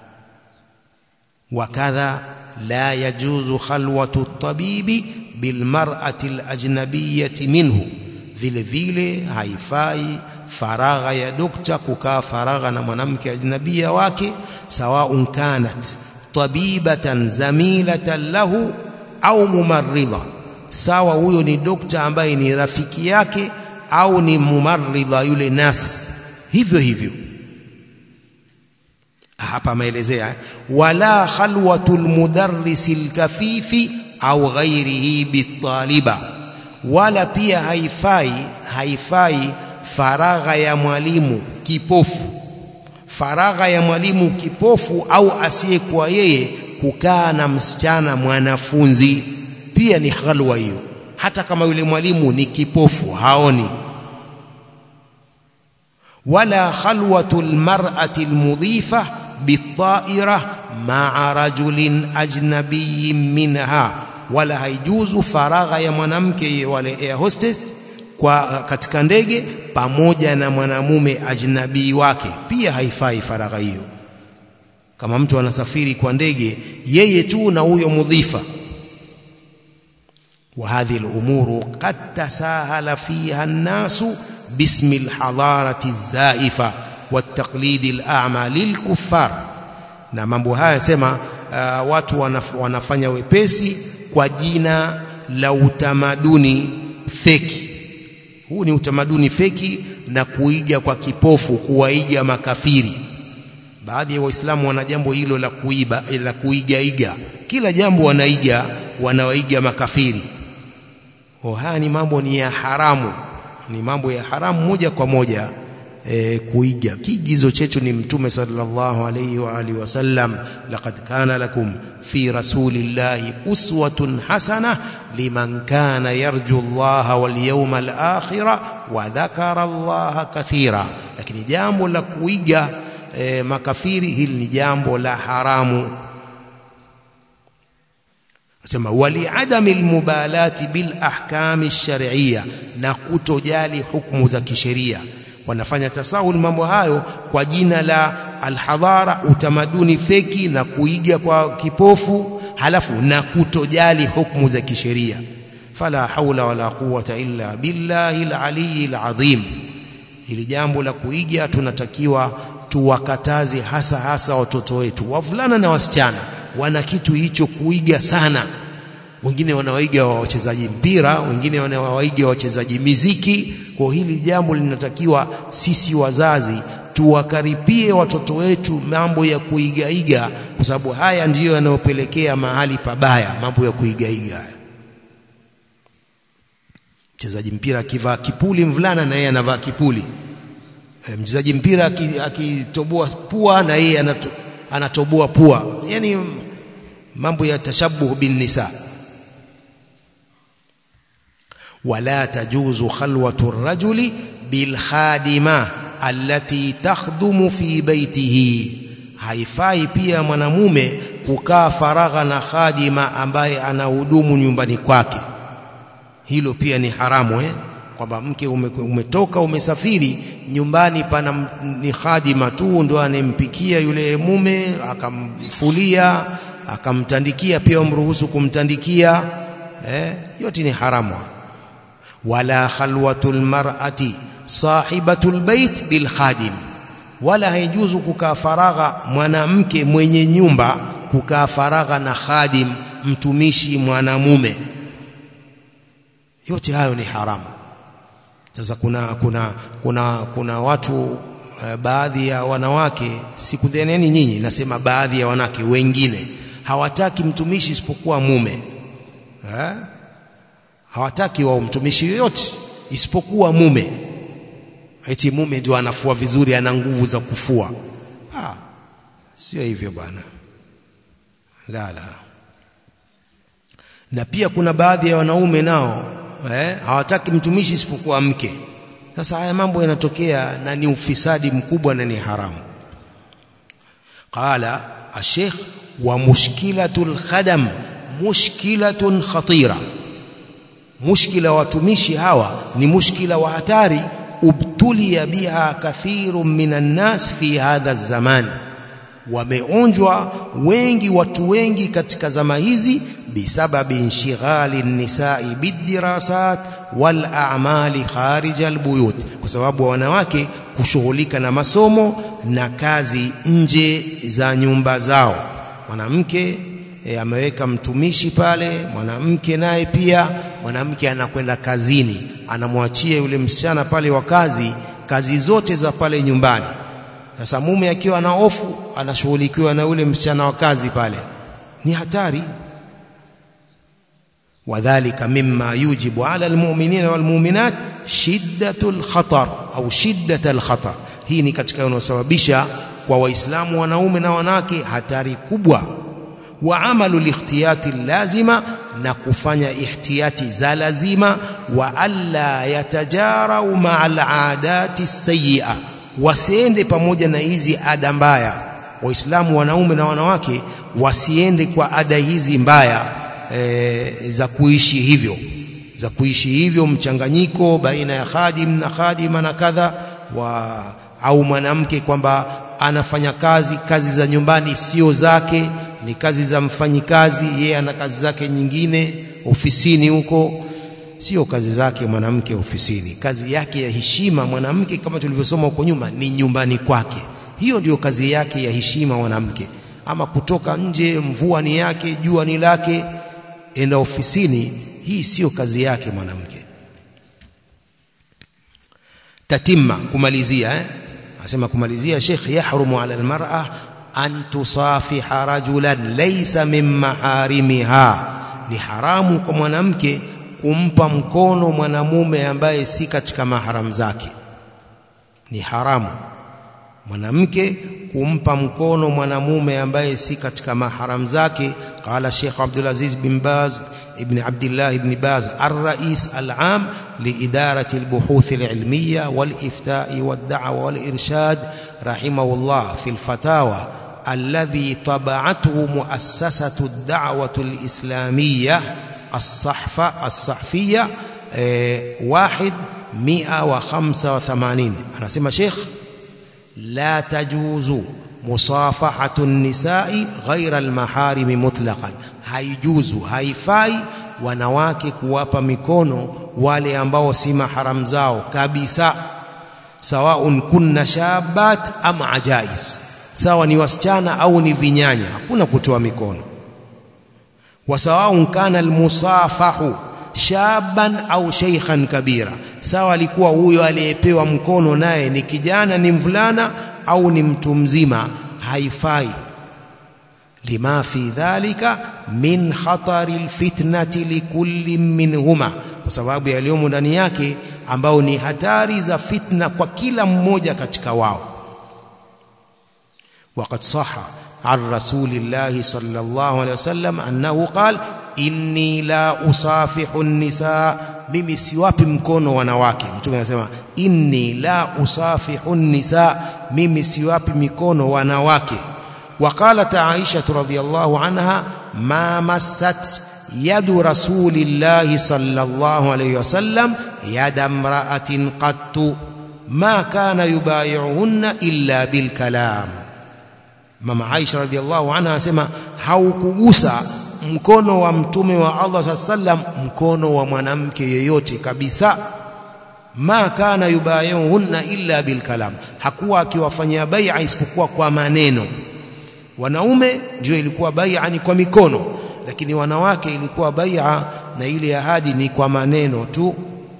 Wakadha la yajuzu khalwatu tabibi bilmar'ati alajnabiyati minhu, vile vile haifai faragha ya dokta kukaa faragha na mwanamke ajnabia wake, sawaun kanat tabibatan zamilatan lahu au mumarridha, sawa huyo ni dokta ambaye ni rafiki yake au ni mumarridha yule nas, hivyo hivyo hapa ameelezea wala khalwatul mudarrisi alkafifi au ghairihi bitaliba, wala pia haifai haifai faragha ya mwalimu kipofu, faragha ya mwalimu kipofu au asiyekuwa yeye kukaa na msichana mwanafunzi, pia ni khalwa hiyo, hata kama yule mwalimu ni kipofu haoni. Wala khalwatul mar'ati almudhifa bitaira maa rajulin ajnabiyin minha, wala haijuzu faragha ya mwanamke wale air hostess kwa katika ndege pamoja na mwanamume ajnabii wake, pia haifai faragha hiyo. Kama mtu anasafiri kwa ndege yeye tu na huyo mudhifa, wa hadhihi al-umuru qad tasahala fiha an-nasu bismi al-hadarati az-zaifa wat-taqlidi al-a'ma lil-kuffar na mambo haya sema uh, watu wanaf, wanafanya wepesi kwa jina la utamaduni feki. Huu ni utamaduni feki na kuiga kwa kipofu, kuwaiga makafiri. Baadhi ya Waislamu wana jambo hilo la kuiba, la kuigaiga, kila jambo wanaiga, wanawaiga makafiri. Oh, haya ni mambo ni ya haramu, ni mambo ya haramu moja kwa moja. E, kuiga kiigizo chetu ni Mtume sallallahu alayhi wa alihi wasallam, laqad kana lakum fi rasulillahi uswatun hasana liman kana yarju Allaha wal yawmal akhira wa dhakara Allaha kathira. Lakini jambo la kuiga e, makafiri hili ni jambo la haramu. Asema wali adami almubalati bil ahkami shar'iyya, na kutojali hukumu za kisheria wanafanya tasahul mambo hayo kwa jina la alhadhara, utamaduni feki na kuiga kwa kipofu, halafu na kutojali hukumu za kisheria. fala haula wala quwwata illa billahi al-aliyyil azim hili jambo la kuiga tunatakiwa tuwakataze hasa hasa watoto wetu wavulana na wasichana wana kitu hicho kuiga sana wengine wanawaiga wachezaji mpira wengine wanawaiga wachezaji miziki kwa hili jambo linatakiwa sisi wazazi tuwakaripie watoto wetu mambo ya kuigaiga kwa sababu haya ndiyo yanayopelekea mahali pabaya mambo ya kuigaiga mchezaji mpira akivaa kipuli mvulana na yeye anavaa kipuli e, mchezaji mpira akitoboa pua na yeye anato, anatoboa pua yani mambo ya tashabuh bin nisa wala tajuzu khalwatu rajuli bil khadima allati takhdumu fi baitihi haifai pia mwanamume kukaa faragha na khadima ambaye anahudumu nyumbani kwake hilo pia ni haramu eh kwamba mke ume, umetoka umesafiri nyumbani pana ni khadima tu ndo anempikia yule mume akamfulia akamtandikia pia umruhusu kumtandikia eh yote ni haramu wala khalwatul mar'ati sahibatul bait bil khadim wala haijuzu kukaa faragha mwanamke mwenye nyumba kukaa faragha na khadim mtumishi mwanamume yote hayo ni haramu sasa kuna kuna kuna kuna watu uh, baadhi ya wanawake sikudheneni nyinyi nasema baadhi ya wanawake wengine hawataki mtumishi isipokuwa mume ha? hawataki wao mtumishi yoyote isipokuwa mume eti mume ndio anafua vizuri ana nguvu za kufua ah sio hivyo bwana la la na pia kuna baadhi ya wanaume nao eh, hawataki mtumishi isipokuwa mke sasa haya mambo yanatokea na ni ufisadi mkubwa na ni haramu qala الشيخ ومشكلة الخدم مشكلة خطيرة مشكلة watumishi hawa ni mushkila wa hatari ubtulia biha kathirun minan nas fi hadha zaman wameonjwa wengi watu wengi katika zama hizi bisababi inshighali nisai bidirasat wal a'mali kharij albuyut kwa sababu wanawake kushughulika na masomo na kazi nje za nyumba zao mwanamke e, ameweka mtumishi pale mwanamke naye pia mwanamke anakwenda kazini anamwachia yule msichana pale wa kazi kazi zote za pale nyumbani sasa mume akiwa na hofu anashughulikiwa na yule msichana wa kazi pale ni hatari wadhālika mimma yujibu 'ala almu'minina walmu'minat shiddatul khatar au shiddatul khatar hii ni katika yanayosababisha kwa waislamu wanaume na wanawake hatari kubwa wa amalu likhtiyati lazima na kufanya ihtiyati za lazima wa alla yatajarau ma'al aadati sayyi'a wasiende pamoja na hizi ada mbaya waislamu wanaume na wanawake wasiende kwa ada hizi mbaya e, za kuishi hivyo za kuishi hivyo mchanganyiko baina ya khadim na khadima na kadha wa au mwanamke kwamba anafanya kazi kazi za nyumbani sio zake ni kazi za mfanyikazi yeye ana kazi zake nyingine ofisini huko sio kazi zake mwanamke ofisini kazi yake ya heshima mwanamke kama tulivyosoma huko nyuma ni nyumbani kwake hiyo ndiyo kazi yake ya heshima mwanamke ama kutoka nje mvua ni yake jua ni lake enda ofisini hii sio kazi yake mwanamke tatimma kumalizia eh anasema kumalizia Sheikh yahrumu ala almar'a an tusafiha rajulan laysa min maharimiha ni haramu kwa mwanamke kumpa mkono mwanamume ambaye si katika maharam zake ni haramu mwanamke kumpa mkono mwanamume ambaye si katika maharam zake qala Sheikh Abdul Aziz bin Baz ابن عبد الله بن باز الرئيس العام لإدارة البحوث العلمية والإفتاء والدعوة والإرشاد رحمه الله في الفتاوى الذي طبعته مؤسسة الدعوة الإسلامية الصحفة الصحفية واحد مئة وخمسة وثمانين أنا سمى شيخ لا تجوز مصافحة النساء غير المحارم مطلقا haijuzu haifai wanawake kuwapa mikono wale ambao si mahram zao kabisa sawaun kunna shabat am ajais sawa ni wasichana au ni vinyanya hakuna kutoa mikono wasawaun kana almusafahu shaban au sheikhan kabira sawa alikuwa huyo aliyepewa mkono naye ni kijana ni mvulana au ni mtu mzima haifai lima fi dhalika min khatari alfitnati likulli minhuma kwa sababu yaliyomo ndani yake ambao ni hatari za fitna kwa kila mmoja katika wao وقد صح عن رسول الله صلى الله عليه وسلم أنه قال inni la usafihu nisa mimi siwapi mkono wanawake mtume anasema inni la usafihu nisa mimi siwapi mikono wanawake وقالت عائشة رضي الله عنها ما مست يد رسول الله صلى الله عليه وسلم يد امرأة قط ما كان يبايعهن إلا بالكلام mama Aisha radhiallahu anha anasema haukugusa mkono wa mtume wa Allah sallam mkono wa mwanamke yeyote kabisa ma kana yubayuhunna illa bilkalam hakuwa akiwafanyia bai'a isipokuwa kwa maneno wanaume ndio ilikuwa bai'a ni kwa mikono lakini wanawake ilikuwa bai'a na ile ahadi ni kwa maneno tu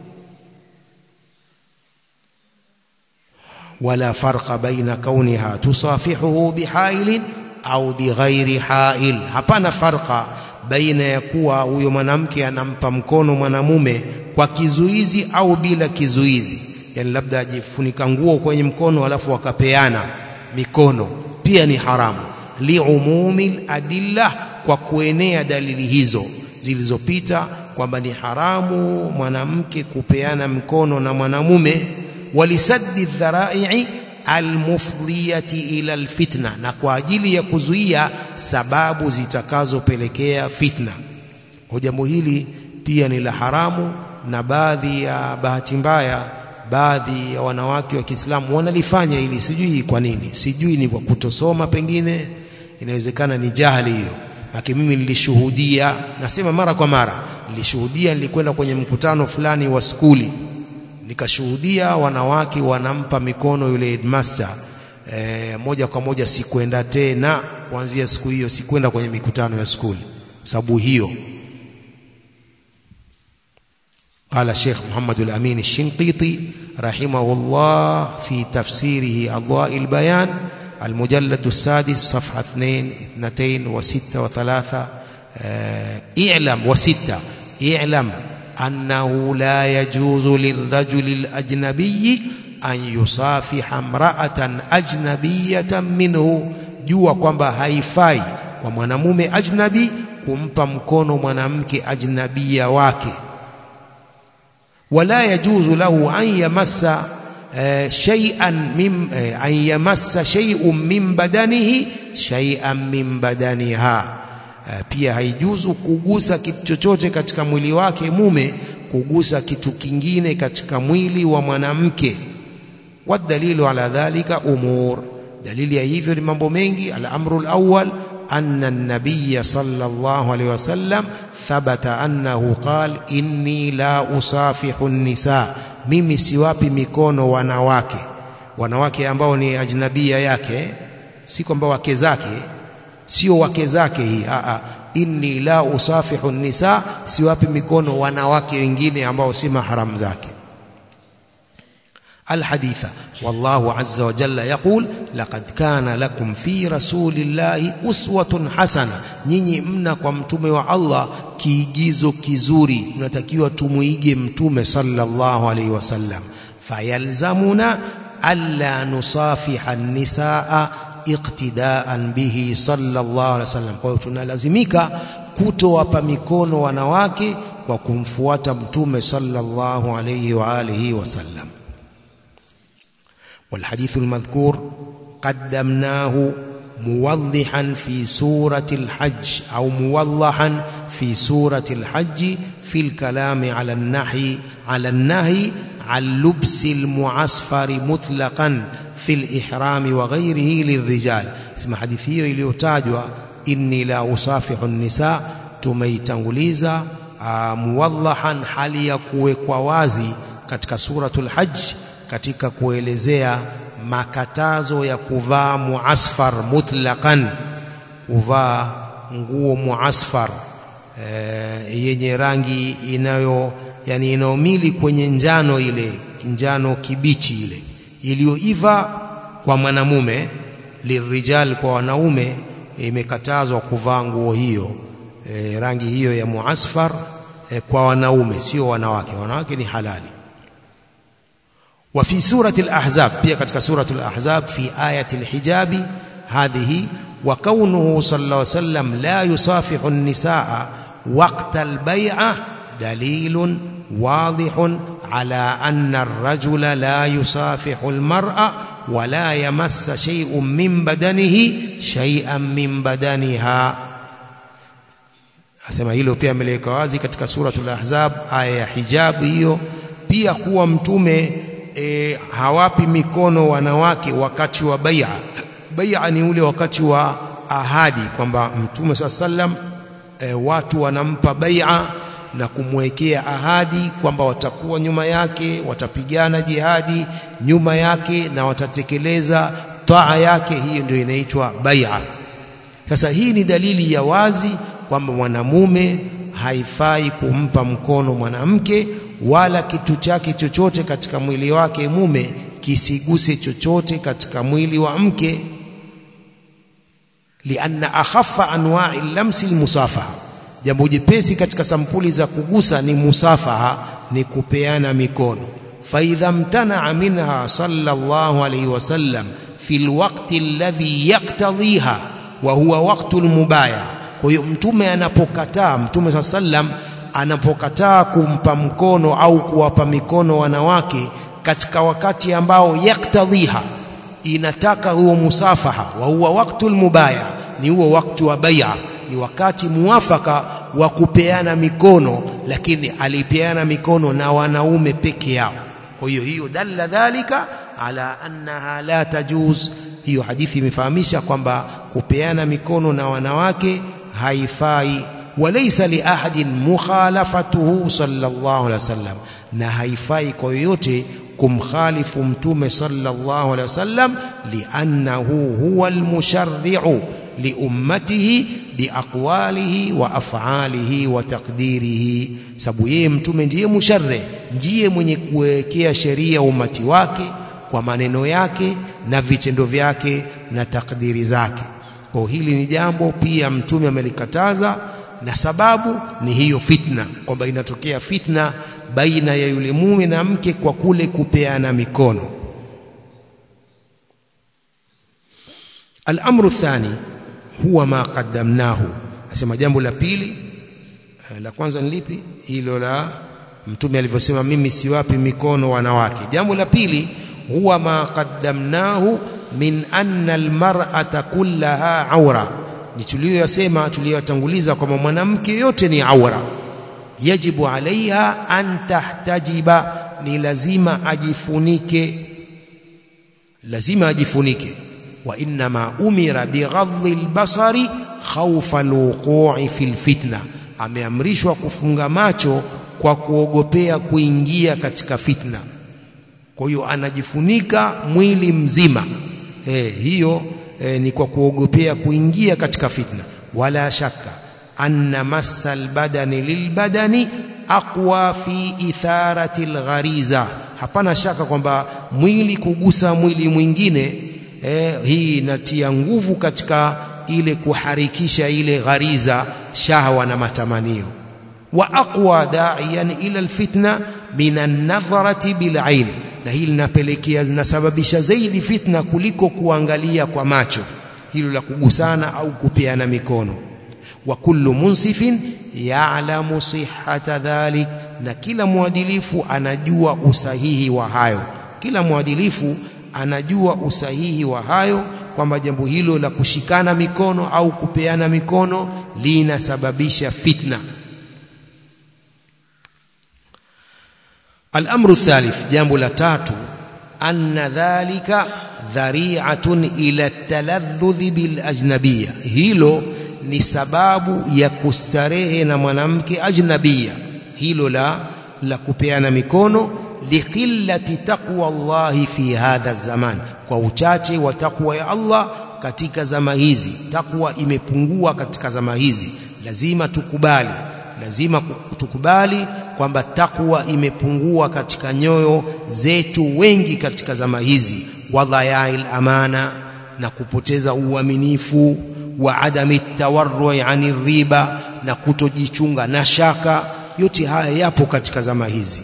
ولا فرق بين كونها تصافحه بحائل au bighairi hail hapana farqa baina ya kuwa huyo mwanamke anampa mkono mwanamume kwa kizuizi au bila kizuizi yani labda ajifunika nguo kwenye mkono alafu wakapeana mikono pia ni haramu liumumi adilla kwa kuenea dalili hizo zilizopita kwamba ni haramu mwanamke kupeana mkono na mwanamume walisaddi dhara'i almufdhiyati ila alfitna na kwa ajili ya kuzuia sababu zitakazopelekea fitna kwa jambo hili pia ni la haramu na baadhi ya bahati mbaya baadhi ya wanawake wa Kiislamu wanalifanya ili sijui kwa nini sijui ni kwa kutosoma pengine inawezekana ni jahili hiyo lakini mimi nilishuhudia nasema mara kwa mara nilishuhudia nilikwenda kwenye mkutano fulani wa skuli nikashuhudia wanawake wanampa mikono yule headmaster e, moja kwa moja sikwenda tena kuanzia siku hiyo sikwenda kwenye mikutano ya skuli sababu hiyo قال الشيخ محمد الأمين الشنقيطي رحمه الله في تفسيره أضواء البيان المجلد السادس صفحة 2 2 وستة وثلاثة اعلم وستة اعلم أنه لا يجوز للرجل الأجنبي أن يصافح امرأة أجنبية منه jua kwamba haifai kwa mwanamume ajnabi kumpa mkono mwanamke ajnabia wake wala yajuzu lahu an yamassa shay'an min an yamassa shay'un min badanihi shay'an min badaniha pia haijuzu kugusa kitu chochote katika mwili wake mume kugusa kitu kingine katika mwili wa mwanamke wadalilu ala dhalika umur dalili ya hivyo ni mambo mengi al-amru al-awwal anna an-nabiy sallallahu alayhi wasallam thabata annahu qal inni la usafihu an-nisa mimi siwapi mikono wanawake wanawake ambao ni ajnabia yake si kwamba wake zake sio wake zake hii a a inni la usafihu nisa siwapi mikono wanawake wengine ambao si mahram zake الحديث والله عز وجل يقول لقد كان لكم في رسول الله أسوة حسنة nyinyi mna kwa mtume wa Allah kiigizo kizuri tunatakiwa tumuige mtume sallallahu alaihi wasallam fayalzamuna alla nusafiha an-nisaa iqtidaan bihi sallallahu alaihi wasallam kwa hiyo tunalazimika kutowapa mikono wanawake kwa kumfuata mtume sallallahu alaihi wa alihi wasallam والحديث المذكور قدمناه موضحا في سورة الحج أو موضحا في سورة الحج في الكلام على النهي على النهي عن لبس المعصفر مطلقا في الإحرام وغيره للرجال اسم حديث hiyo iliyotajwa inni la usafihu nisa tumeitanguliza muwadhahan hali ya kuwekwa wazi katika suratul hajj katika kuelezea makatazo ya kuvaa muasfar mutlaqan kuvaa nguo muasfar e, yenye rangi inayo yani inaomili kwenye njano ile njano kibichi ile iliyoiva kwa mwanamume lirijal kwa wanaume imekatazwa kuvaa nguo hiyo e, rangi hiyo ya muasfar e, kwa wanaume sio wanawake wanawake ni halali وفي سورة الأحزاب pia katika سورة الأحزاب في آية الحجاب هذه وكونه صلى الله عليه وسلم لا يصافح النساء وقت البيعة دليل واضح على أن الرجل لا يصافح المرأة ولا يمس شيء من بدنه شيئا من بدنها asema hilo pia ameleweka wazi katika suratul ahzab aya ya hijab hiyo pia kuwa mtume e, hawapi mikono wanawake wakati wa bai'a bai'a ni ule wakati wa ahadi kwamba mtume saa sallam e, watu wanampa bai'a na kumwekea ahadi kwamba watakuwa nyuma yake watapigana jihadi nyuma yake na watatekeleza taa yake hiyo ndio inaitwa bai'a sasa hii ni dalili ya wazi kwamba mwanamume haifai kumpa mkono mwanamke wala kitu chake chochote katika mwili wake mume kisiguse chochote katika mwili wa mke lianna akhaffa anwa'i lamsi almusafaha jambo jepesi katika sampuli za kugusa ni musafaha ni kupeana mikono faidha mtana'a minha sallallahu alayhi wasallam fi alwaqti alladhi yaqtadhiha wa huwa waqtu almubaya kwa hiyo mtume anapokataa mtume sallam anapokataa kumpa mkono au kuwapa mikono wanawake katika wakati ambao yaktadhiha inataka huo musafaha wa huwa waktul mubaya ni huo wakati wa bai'a ni wakati muafaka wa kupeana mikono lakini alipeana mikono na wanaume peke yao kwa hiyo hiyo dalla dhalika ala annaha la tajuz hiyo hadithi imefahamisha kwamba kupeana mikono na wanawake haifai walaysa li ahadin mukhalafatuhu sallallahu alaihi wasallam na haifai kwa yoyote kumkhalifu mtume sallallahu alaihi wasallam liannahu huwa almusharri'u liummatihi biaqwalihi wa af'alihi wa taqdirihi sababu yeye mtume ndiye musharri ndiye mwenye kuwekea sheria umati wake kwa maneno yake na vitendo vyake na takdiri zake kwa hili ni jambo pia mtume amelikataza na sababu ni hiyo fitna kwamba inatokea fitna baina ya yule mume na mke kwa kule kupeana mikono al-amru thani huwa ma qaddamnahu asema jambo la pili la kwanza ni lipi hilo la mtume alivyosema mimi siwapi mikono wanawake jambo la pili huwa ma qaddamnahu min anna almar'ata kullaha awra ni tuliyoyasema tuliyotanguliza kwamba mwanamke yote ni awra yajibu alaiha an tahtajiba ni lazima ajifunike lazima ajifunike wa inma umira bighadhi albasari khawfa alwuqu'i fil fitna ameamrishwa kufunga macho kwa kuogopea kuingia katika fitna kwa hiyo anajifunika mwili mzima eh hiyo eh, ni kwa kuogopea kuingia katika fitna wala shaka anna massa albadani lilbadani aqwa fi itharati alghariza hapana shaka kwamba mwili kugusa mwili mwingine eh, hii inatia nguvu katika ile kuharikisha ile ghariza shahwa na matamanio wa aqwa da'iyan ila alfitna min an-nadharati bil'ain na hili linapelekea linasababisha zaidi fitna kuliko kuangalia kwa macho hilo la kugusana au kupeana mikono wa kullu munsifin ya'lamu sihhata dhalik na kila mwadilifu anajua usahihi wa hayo kila mwadilifu anajua usahihi wa hayo kwamba jambo hilo la kushikana mikono au kupeana mikono linasababisha fitna الامر الثالث jambo la tatu anna dhalika dhari'atun ila at-taladdhudh bil ajnabiyya hilo ni sababu ya kustarehe na mwanamke ajnabia hilo la la kupeana mikono liqillati taqwa Allahi fi hadha zaman kwa uchache wa takwa ya Allah katika zama hizi takwa imepungua katika zama hizi lazima tukubali lazima tukubali kwamba takwa imepungua katika nyoyo zetu wengi katika zama hizi wadhayail amana na kupoteza uaminifu wa adami tawarrui ani riba na kutojichunga na shaka yote haya yapo katika zama hizi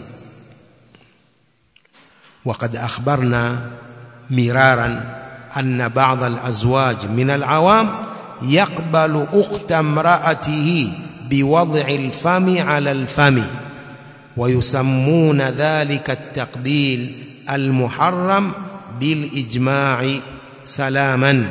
وقد أخبرنا مرارا أن بعض الأزواج من العوام يقبل أخت امرأته بوضع الفم على الفم ويسمون ذلك التقبيل المحرم بالإجماع سلاما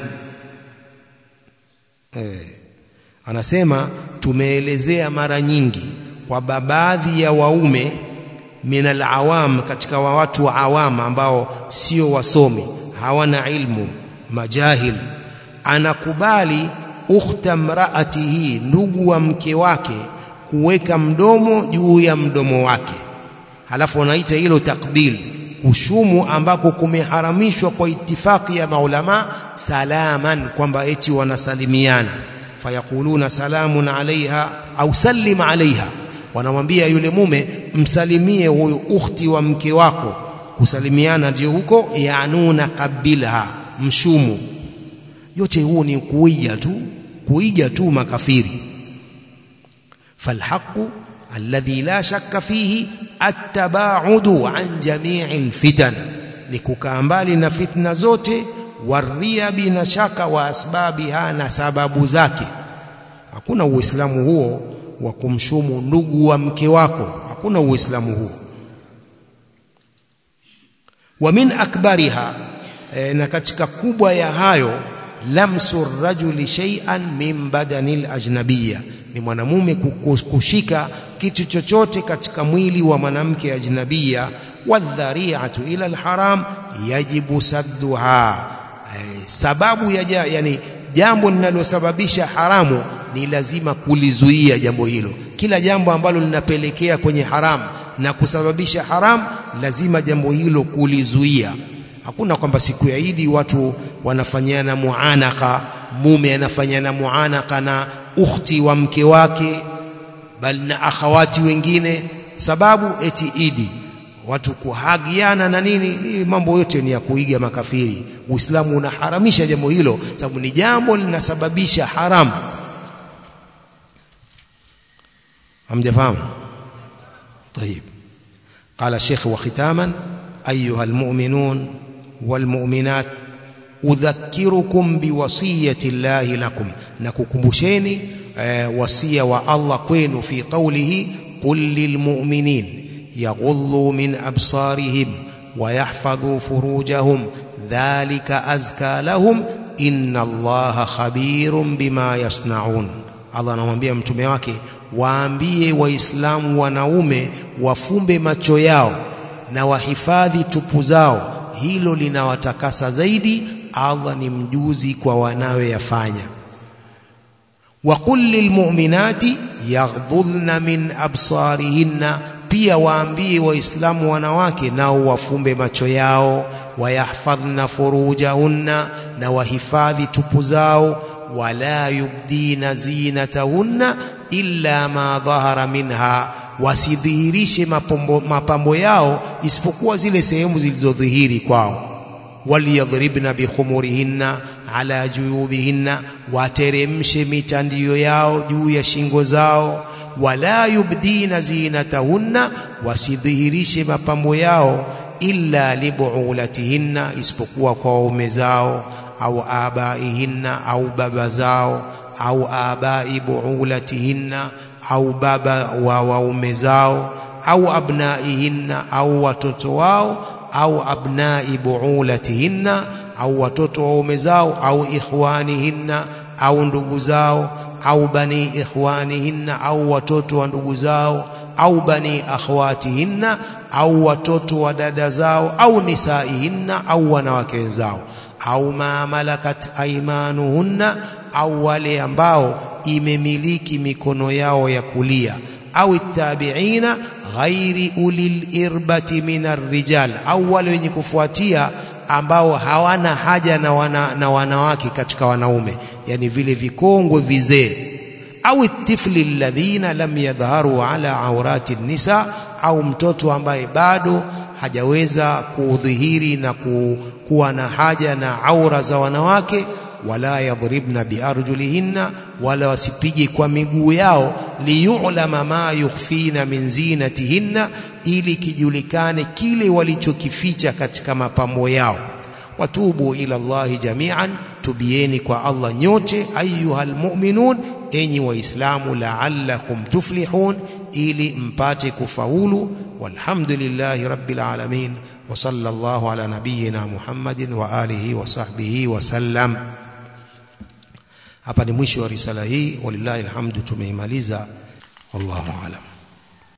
anasema tumeelezea mara nyingi kwamba baadhi ya waume min alawam katika wa watu wa awam ambao sio wasomi hawana ilmu majahil anakubali ukhta mraatihi ndugu wa mke wake kuweka mdomo juu ya mdomo wake halafu wanaita hilo takbil kushumu ambako kumeharamishwa kwa itifaki ya maulama salaman kwamba eti wanasalimiana fayakuluna salamun alaiha au sallim alaiha wanamwambia yule mume msalimie huyu ukhti wa mke wako kusalimiana ndio huko yanuna kabilha mshumu yote huu ni kuiga tu kuiga tu makafiri falhaqu alladhi la shakka fihi attabaudu an jamii alfitan ni kukaa mbali na fitna zote wariabi na shaka wa asbabiha na sababu zake hakuna uislamu huo wa kumshumu ndugu wa mke wako hakuna uislamu huo wa min akbariha e, na katika kubwa ya hayo lamsu rajuli shay'an min badani ajnabiyya ni mwanamume kushika kitu chochote katika mwili wa mwanamke ajnabia wadhari'atu ila alharam yajibu sadduha e, sababu ya ja, yani jambo linalosababisha haramu ni lazima kulizuia jambo hilo kila jambo ambalo linapelekea kwenye haramu na kusababisha haramu lazima jambo hilo kulizuia hakuna kwamba siku ya Idi watu wanafanyana muanaka mume anafanyana muanaka na ukhti wa mke wake bali na akhawati wengine sababu eti Idi watu kuhagiana na nini hii mambo yote ni ya kuiga makafiri Uislamu unaharamisha jambo hilo sababu ni jambo linasababisha haramu hamjafahamu طيب قال الشيخ وختاما أيها المؤمنون والمؤمنات أذكركم بوصية الله لكم نككمبشيني وصية والله كوين في قوله قل للمؤمنين يغضوا من أبصارهم ويحفظوا فروجهم ذلك أزكى لهم إن الله خبير بما يصنعون Allah anamwambia mtume wake waambie waislamu wanaume wafumbe macho yao na wahifadhi tupu zao hilo linawatakasa zaidi Allah ni mjuzi kwa wanayoyafanya وقل للمؤمنات يغضضن من أبصارهن pia waambie waislamu wanawake nao wafumbe macho yao wayahfadhna furujahunna na wahifadhi tupu zao wala yubdina zinatahunna illa ma dhahara minha wasidhihirishe mapambo, mapambo yao isipokuwa zile sehemu zilizodhihiri kwao waliyadhribna bikhumurihinna ala juyubihinna wateremshe mitandio yao juu ya shingo zao wala yubdina zinatahunna wasidhihirishe mapambo yao illa libuulatihinna isipokuwa kwa waume zao au abaihinna au baba zao au abai buulatihinna au baba wa waume zao au abnaihinna au watoto wao au abnai buulatihinna au watoto wa waume zao au ikhwanihinna au ndugu zao au bani ikhwanihinna au watoto wa ndugu zao au bani akhwatihinna au watoto wa dada zao au nisaihinna au wanawake wenzao au ma malakat aimanuhunna au wale ambao imemiliki mikono yao ya kulia au tabiina ghairi ulil irbati min arrijal au wale wenye kufuatia ambao hawana haja na, wana, na wanawake katika wanaume yani vile vikongwe vizee au tifli alladhina lam yadhharu ala aurati nisa au mtoto ambaye bado hajaweza kudhihiri na ku, kuwa na haja na aura za wanawake wala yadhribna biarjulihinna wala wasipige kwa miguu yao liyulama ma yukhfina min zinatihinna ili kijulikane kile walichokificha katika mapambo yao watubu ila Allahi jami'an tubieni kwa Allah nyote ayuhal mu'minun enyi waislamu la'allakum tuflihun ili mpate kufaulu walhamdulillahi rabbil alamin wa sallallahu ala nabiyyina Muhammadin wa alihi wa sahbihi wa sallam hapa ni mwisho wa risala hii walillahi alhamdu tumeimaliza wallahu alam